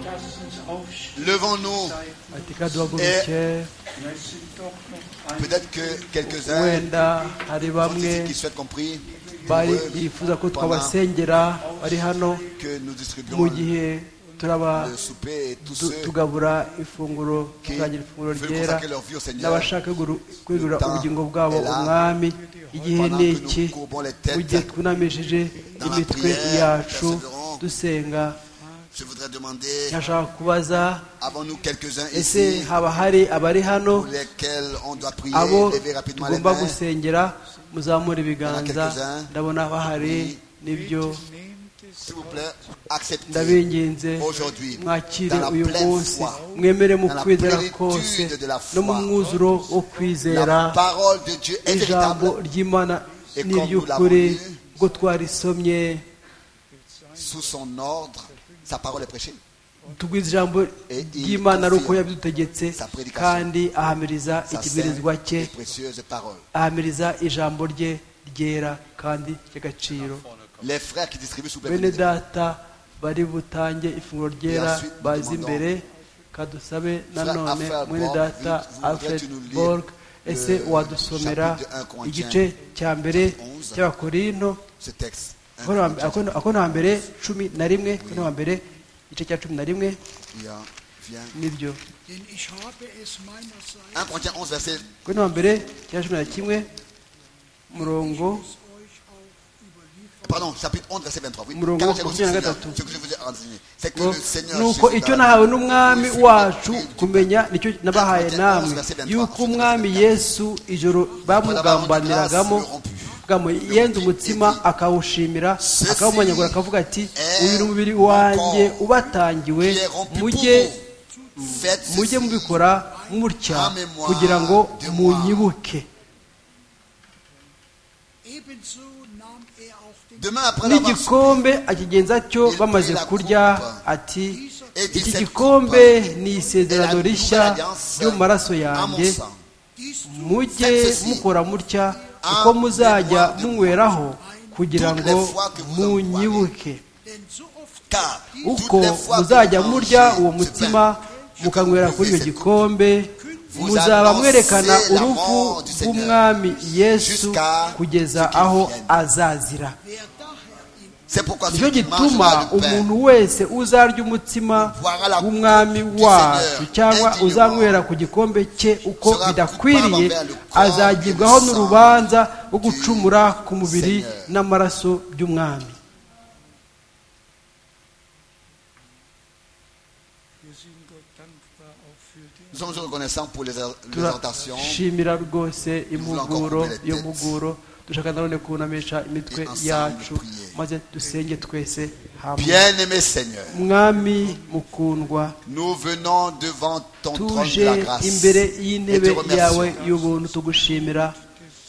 Lasst uns aufstehen. Levons-nous. ati kaduhaguruke Es sind doch noch einige. Peut-être que quelques-uns wenda sont hari ici bamwe qui souhaitent compris bari bifuza ko twabasengera bari hano que nous mu distribuons gihe turaba le souper et tous tu- ceux tugabura ifunguro qui tuzagira ifunguro veulent ryera consacrer leur vie au Seigneur n'abashaka guru- kwegurira Le temps ubugingo bwabo est là. umwami igihe pendant ni que iki nous courbons les mu gihe têtes. twunamishije la imitwe prière, yacu persévérons. dusenga Je voudrais demander, ntashaka kubaza avons-nous quelques-uns ese ici haba hari abari hano pour lesquels on doit prier, abo lever rapidement les tugomba mains gusengera muzamura ibiganza quelques-uns. ndabona bahari nibyo Bitte nehmt es S'il vous plaît, acceptez ndabinginze aujourd'hui mwakire dans la uyu pleine munsi foi, mwemere mu dans la kwizera plénitude kose de la no mu foi. mwuzuro wo kwizera la parole de Dieu est ijambo véritable ry'imana Et comme nous n'iry'ukuri l'avons lu, ubwo twarisomye sous son ordre. Sa parole est prêchée. tugwiza ijambo Et il ry'imana ari uko confirme yabidutegetse sa prédication. kandi ahamiriza Sa sainte ikibwirizwa cye et précieuse parole. ahamiriza ijambo rye ryera kandi ry'agaciro Les frères qui distribuent sous plaît, bene data bari butange ifunguro ryera ensuite, nous bazi demandons- imbere kadusabe nanone Alfred mwene Borg, data vous- vous alfred voudrais-tu nous lire borg le ese wadusomera chapitre de 1 Corinthiens, igice cya mbere chapitre 11. cy'abakorinto ce texte. Un akono hambere cumi na rimwe akono hambere igice cya cumi na rimwe Il y a- vient. nibyo Denn ich habe es meinerseits 1 Corinthiens 11, verset akono hambere cya cumi na kimwe umurongo euch auch überliefert. Pardon, chapitre 11, verset 23. Oui, Murongo car j'ai reçu du makumyabiri na Seigneur, gatatu. ce que je vous ai enseigné, c'est que ngo le Seigneur nuko Jésus icyo dans la nahawe Bible, n'umwami le Seigneur wacu Jésus, kumenya nicyo nabahaye namwe yuko umwami yesu ijoro bamugambaniragamo bwamo yenze umutsima akawushimira akawumanyagura akavuga ati uyu ni umubiri wanjye ubatangiwe qui est rompu pour mujye vous. Faites ceci. mujye mubikora mutya kugira ngo munyibuke Ebenso nahm er auch den Demain après l'avoir su, n'igikombe akigenza cyo bamaze kurya ati iki gikombe ni isezerano rishya ryo mu maraso yanjye dies zu mujye mukora mutya kuko muzajya munyweraho kugira ngo munyibuke denn so oft car uko muzajya murya uwo mutima mukanywera kuri icyo gikombe muzaba mwerekana urupfu rw'umwami yesu kugeza aho azazira wer daher in C'est pourquoi nicyo celui qui gituma mangera du pain umuntu wese uzarya umutsima w'umwami wacu cyangwa uzanywera ku gikombe cye uko bidakwiriye azagibwaho n'urubanza rwo gucumura ku mubiri n'amaraso by'umwami wir sind Gott dankbar auch für den Nous sommes reconnaissants pour les exhortations turashimira rwose impuguro yo muguro dushaka nanone kunamisha imitwe yacu maze dusenge twese hamwe Bien-aimé Seigneur, mwami mukundwa nous venons devant ton trône de tuje la grâce imbere et y'intebe te remercions yawe y'ubuntu tugushimira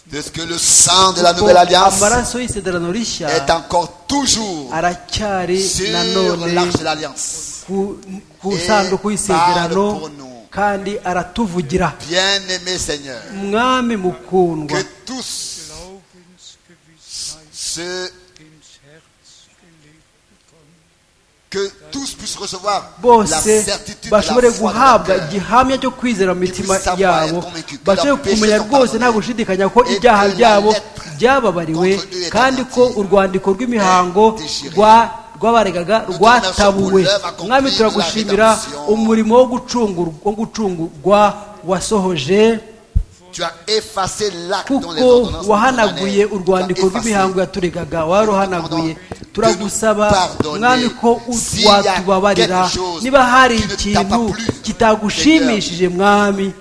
de ce que le sang de la ko nouvelle alliance amaraso y'isezerano rishya est encore toujours aracyari sur nanone l'arche de l'alliance. ku- ku isanduku y'isezerano kandi aratuvugira Bien-aimé Seigneur, mwami mukundwa que tous Glaubensgewissheit ceux ins Herz gelebt bekommen. que tous puissent recevoir la bose certitude de la foi bashobore de leur guhabwa cœur. igihamya cyo kwizera mu mitima Puisse savoir yabo être convaincu que bashobore leurs péchés kumenya sont rwose nta pardonnés. gushidikanya ko Et ibyaha que la byabo lettre byababariwe contre eux est kandi ko abattie. urwandiko rw'imihango Est déchirée. rwa- rw'abaregaga Nous rwatabuwe te remercions pour l'œuvre mwami accomplie, turagushimira la rédemption. umurimo wo gucungurwa- wo gucungurwa wasohoje Vor Tu as effacé l'acte dans les kuko ordonnances. de ton wahanaguye année. urwandiko Tu as effacé. rw'imihango yaturegaga waruhanaguye turagusaba mwami ko S'il y a watubabarira quelque chose niba hari qui ne t'a pas ikintu plu, kitagushimishije mwami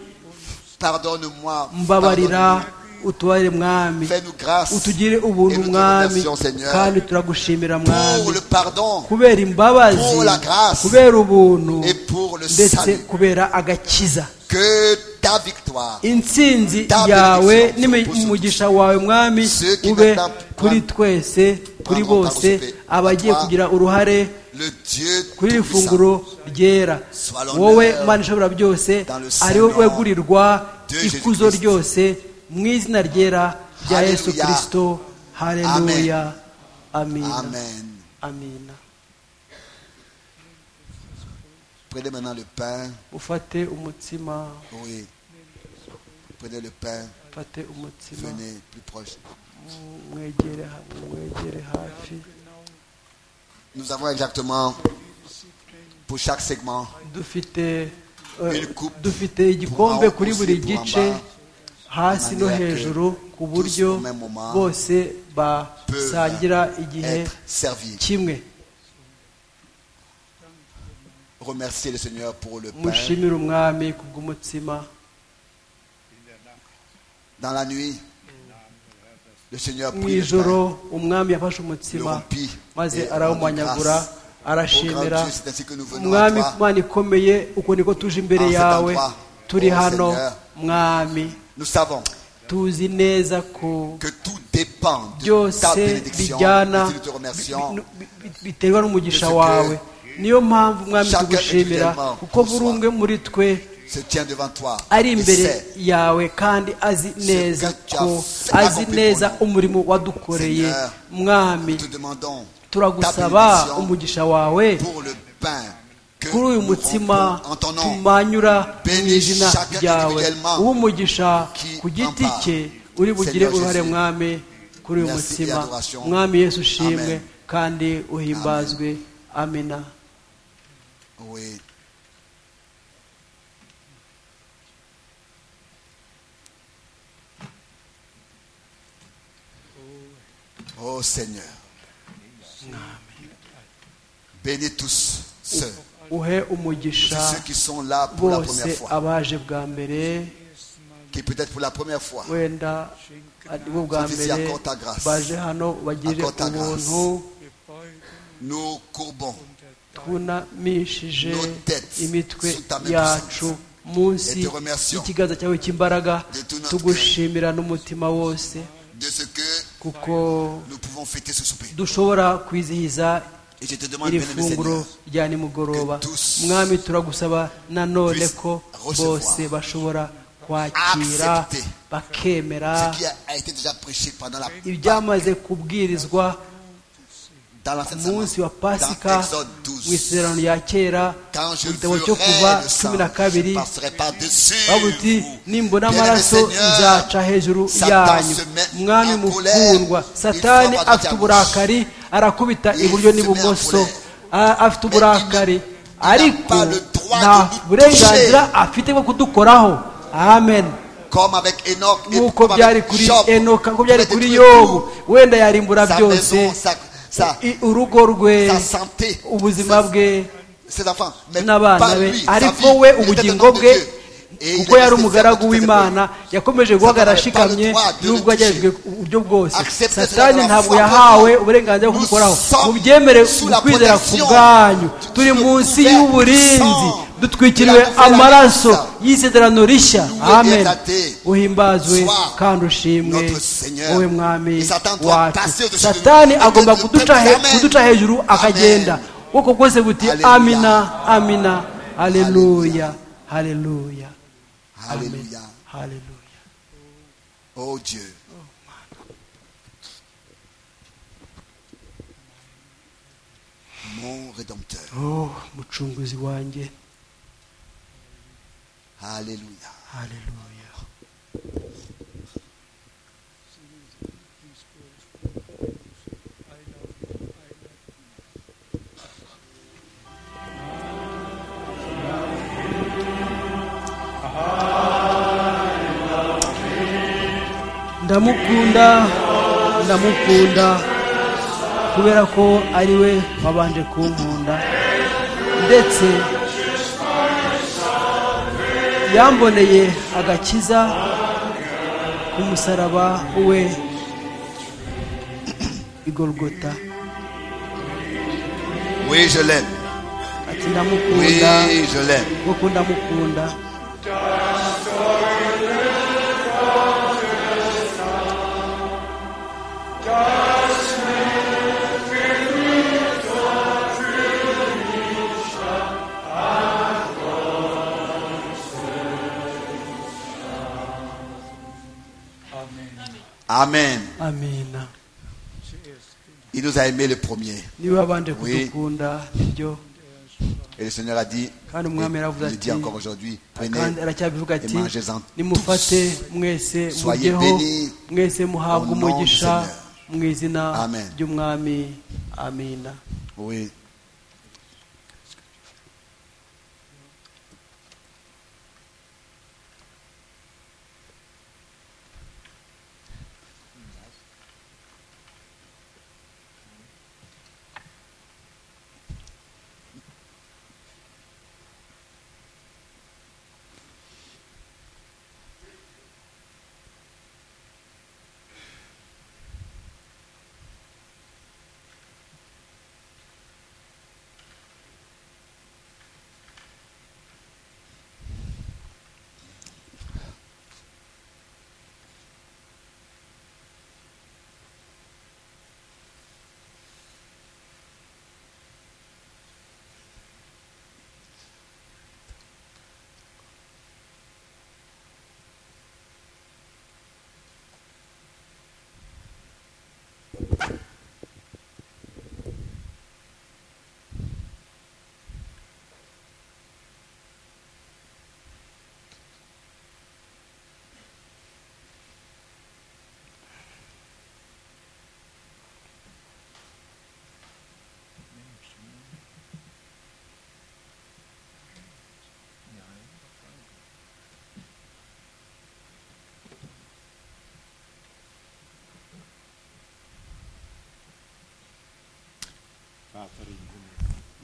Pardonne-moi. mbabarira pardonne-nous. utubarire mwami Fais-nous grâce. utugire ubuntu Et nous te mwami remercions, Seigneur, kandi turagushimira Pour mwami le pardon kubera imbabazi pour la grâce, kubera ubuntu et pour le ndetse salut. kubera agakiza Que ta victoire. intsinzi Table yawe bénédiction pour n'umugisha wawe mwami Ceux qui ube n'attendent kuri pas twese kuri prendront part au bose souper. abagiye À toi, kugira uruhare Le Dieu kuri iri Tout-Puissant, funguro ryera Sois l'honneur wowe mana ishobora byose dans le ari wowe Saint-Nom wegurirwa de ikuzo Jésus-Christ. ryose mu izina ryera rya yesu Hallelujah. kirisito hareruya amina Amen. amina Prenez maintenant le pain. ufate umutsima Oui. Prenez le pain. ufate umutsima Venez plus proche. mwegere ha- mwegere hafi Nous avons exactement pour chaque segment dufite eh, Une coupe dufite igikombe pour kuri abakozi, buri pour gice amba, hasi no manière que hejuru ku tous buryo au même moment bose basangira igihe être servi. kimwe Remerciez le Seigneur pour le pain. mushimire umwami kubw'umutsima Dans la nuit, le Seigneur mu prit le ijoro pain, umwami yafashe le umutsima rompit maze et arawumanyagura rendit grâce au arashimira grand Dieu. C'est ainsi que nous venons à umwami toi. mana ikomeye uko niko tuje imbere En cet yawe endroit, turi oh hano Seigneur. mwami Nous savons tuzi neza ko que tout dépend de ta byose bénédiction. bijyana Et si nous te remercions. bi- bi- biterwa n'umugisha Parce que wawe niyo mpamvu umwami chacun tugushimira individuellement, kuko buri bonsoir. umwe muri twe se tient devant toi ari et imbere sait, yawe kandi azi neza que tu as ko fait azi accompli neza pour nous. umurimo wadukoreye Seigneur, mwami nous te demandons turagusaba bénédiction umugisha wawe pour le pain que kuri uyu nous mutsima rompons en ton nom. tumanyura mu Bénis izina chacun ryawe individuellement umugisha qui ku giti en cye part. uri bugire Seigneur uruhare Jésus. mwami kuri uyu Merci et mutsima adoration. mwami yesu ushimwe Amen. kandi uhimbazwe amina Oui. Oh Seigneur, bénis tous ceux, uhe umugisha tous ceux qui sont là pour la bose première fois, abaje bwa mbere qui peut-être pour la première fois wenda ari bo bwa Sans ici, mbere encore ta grâce. baje hano bagirire Encore ta grâce. ubuntu Wir beugen nous courbons twunamishije Nos têtes imitwe sous ta main yacu munsi Et te remercions y'ikiganza cyawe cy'imbaraga de tout notre tugushimira n'umutima wose de ce que kuko nous pouvons fêter ce souper. dushobora kwizihiza Et je te demande, iri bien-aimé funguro Seigneur, rya nimugoroba que tous mwami turagusaba nanone puissent ko recevoir, bose bashobora kwakira accepter bakemera ce qui a été déjà prêché pendant la ibyamaze kubwirizwa dans l'Ancienne ku munsi wa Testament, pasika dans Exode mu 12. isezerano rya kera Quand je mu gitabo cyo kuva verrai le sang, cumi na je kabiri passerai par-dessus babuti vous. nimbona Bien-aimé amaraso Seigneur, nzaca hejuru Satan yanyu se met mwami en colère. mukundwa Il satani frappe à droite afite à gauche. uburakari arakubita Il iburyo se met en n'ibumoso colère. A- afite uburakari n'a ariko pas le droit nta de nous burenganzira afite bwo kudukoraho amen Comme avec Enoch et nk'uko comme byari avec kuri Job, enoka nk'uko il a byari kuri détruit yobu tout, wenda yarimbura sa byose maison, sa, sa- i- urugo rwe sa santé, ubuzima bwe ses enfants, mais n'abana pas be lui, sa vie, ariko il we était un ubugingo homme de bwe Dieu. Et il kuko est yari resté umugaragu ferme jusqu'à cette w'imana yakomeje guhagarara ashikamye n'ubwo agejejwe uburyo bwose satani ntabwo yahawe uburenganzira bwo kudukoraho mubyemere mu kwizera ku bwanyu turi munsi y'uburinzi dutwikiriwe amaraso y'isezerano rishya amen uhimbazwe kandi ushimwe wowe mwami wacu satani agomba kuduca he- kuduca hejuru akagenda ubwoko bwose buti amina amina haleluya haleluya Dieu. Alléluia. haleluya Oh Dieu. Mon Rédempteur. oh mucunguzi wanjye Alléluia. haleluya ndamukunda ndamukunda kubera ko ari we wabanje kunkunda ndetse yamboneye agakiza ku musaraba we igorogota Oui, je l'aime. ati Oui, ndamukunda je l'aime. kuko ndamukunda Amen. amina Il nous a aimé le premier. niba wabanje Oui. kudukunda byo Et le Seigneur a dit, kandi umwami il aravuze le dit ati encore aujourd'hui, prenez kandi aracyabivuga ati et mangez-en nimufate mwese Soyez mujyeho bénis mwese muhabwe au nom du umugisha Seigneur. mu izina Amen. ry'umwami amina Oui.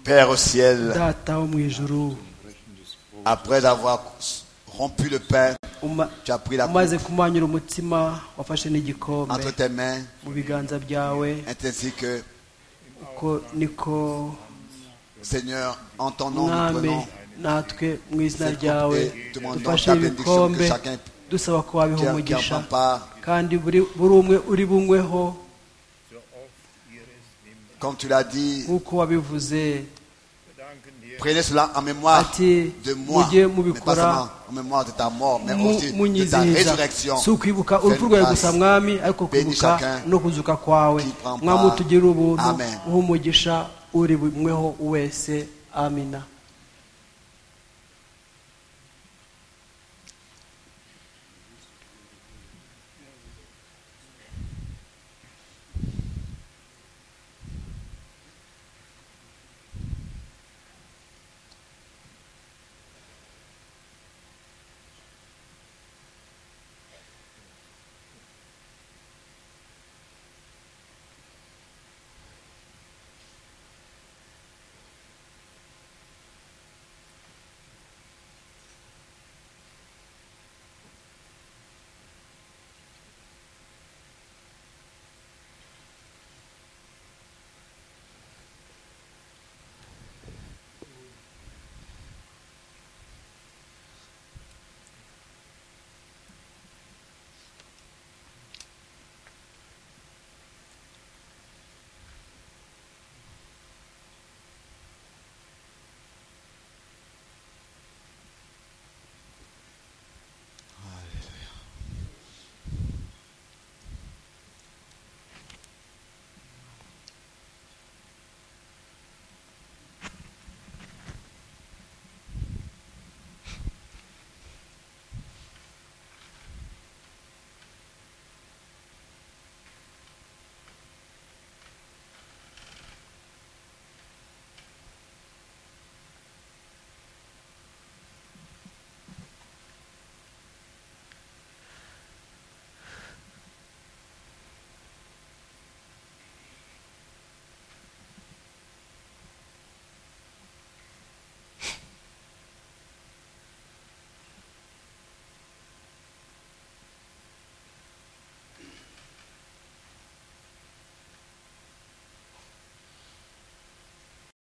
Père au ciel, data wo mu ijuru après avoir rompu le pain, uma- tu as pris la coupe umaze kumanyura umutima wafashe n'igikombe entre tes mains, mu biganza byawe ainsi que, uko niko Seigneur, en ton nom, nous mwami prenons natwe mu izina cette coupe ryawe et demandons dufashe ta bénédiction que ibikombe chacun dusaba ko wabiha qui en- qui en umugisha prend part, kandi buri buri umwe uri bunyweho comme tu l'as dit, nk'uko wabivuze prenez cela en mémoire Ati, de moi, mujye mais mubikora pas seulement en mémoire de ta mort, mais mu- aussi de ta munyizihiza résurrection. si ukwibuka Fais-nous urupfu rwawe grâce. gusa mwami ariko Bénis kwibuka chacun no kuzuka kwawe qui prend part. mwami utugirire ubuntu Amen. uha umugisha uri bumweho wese amina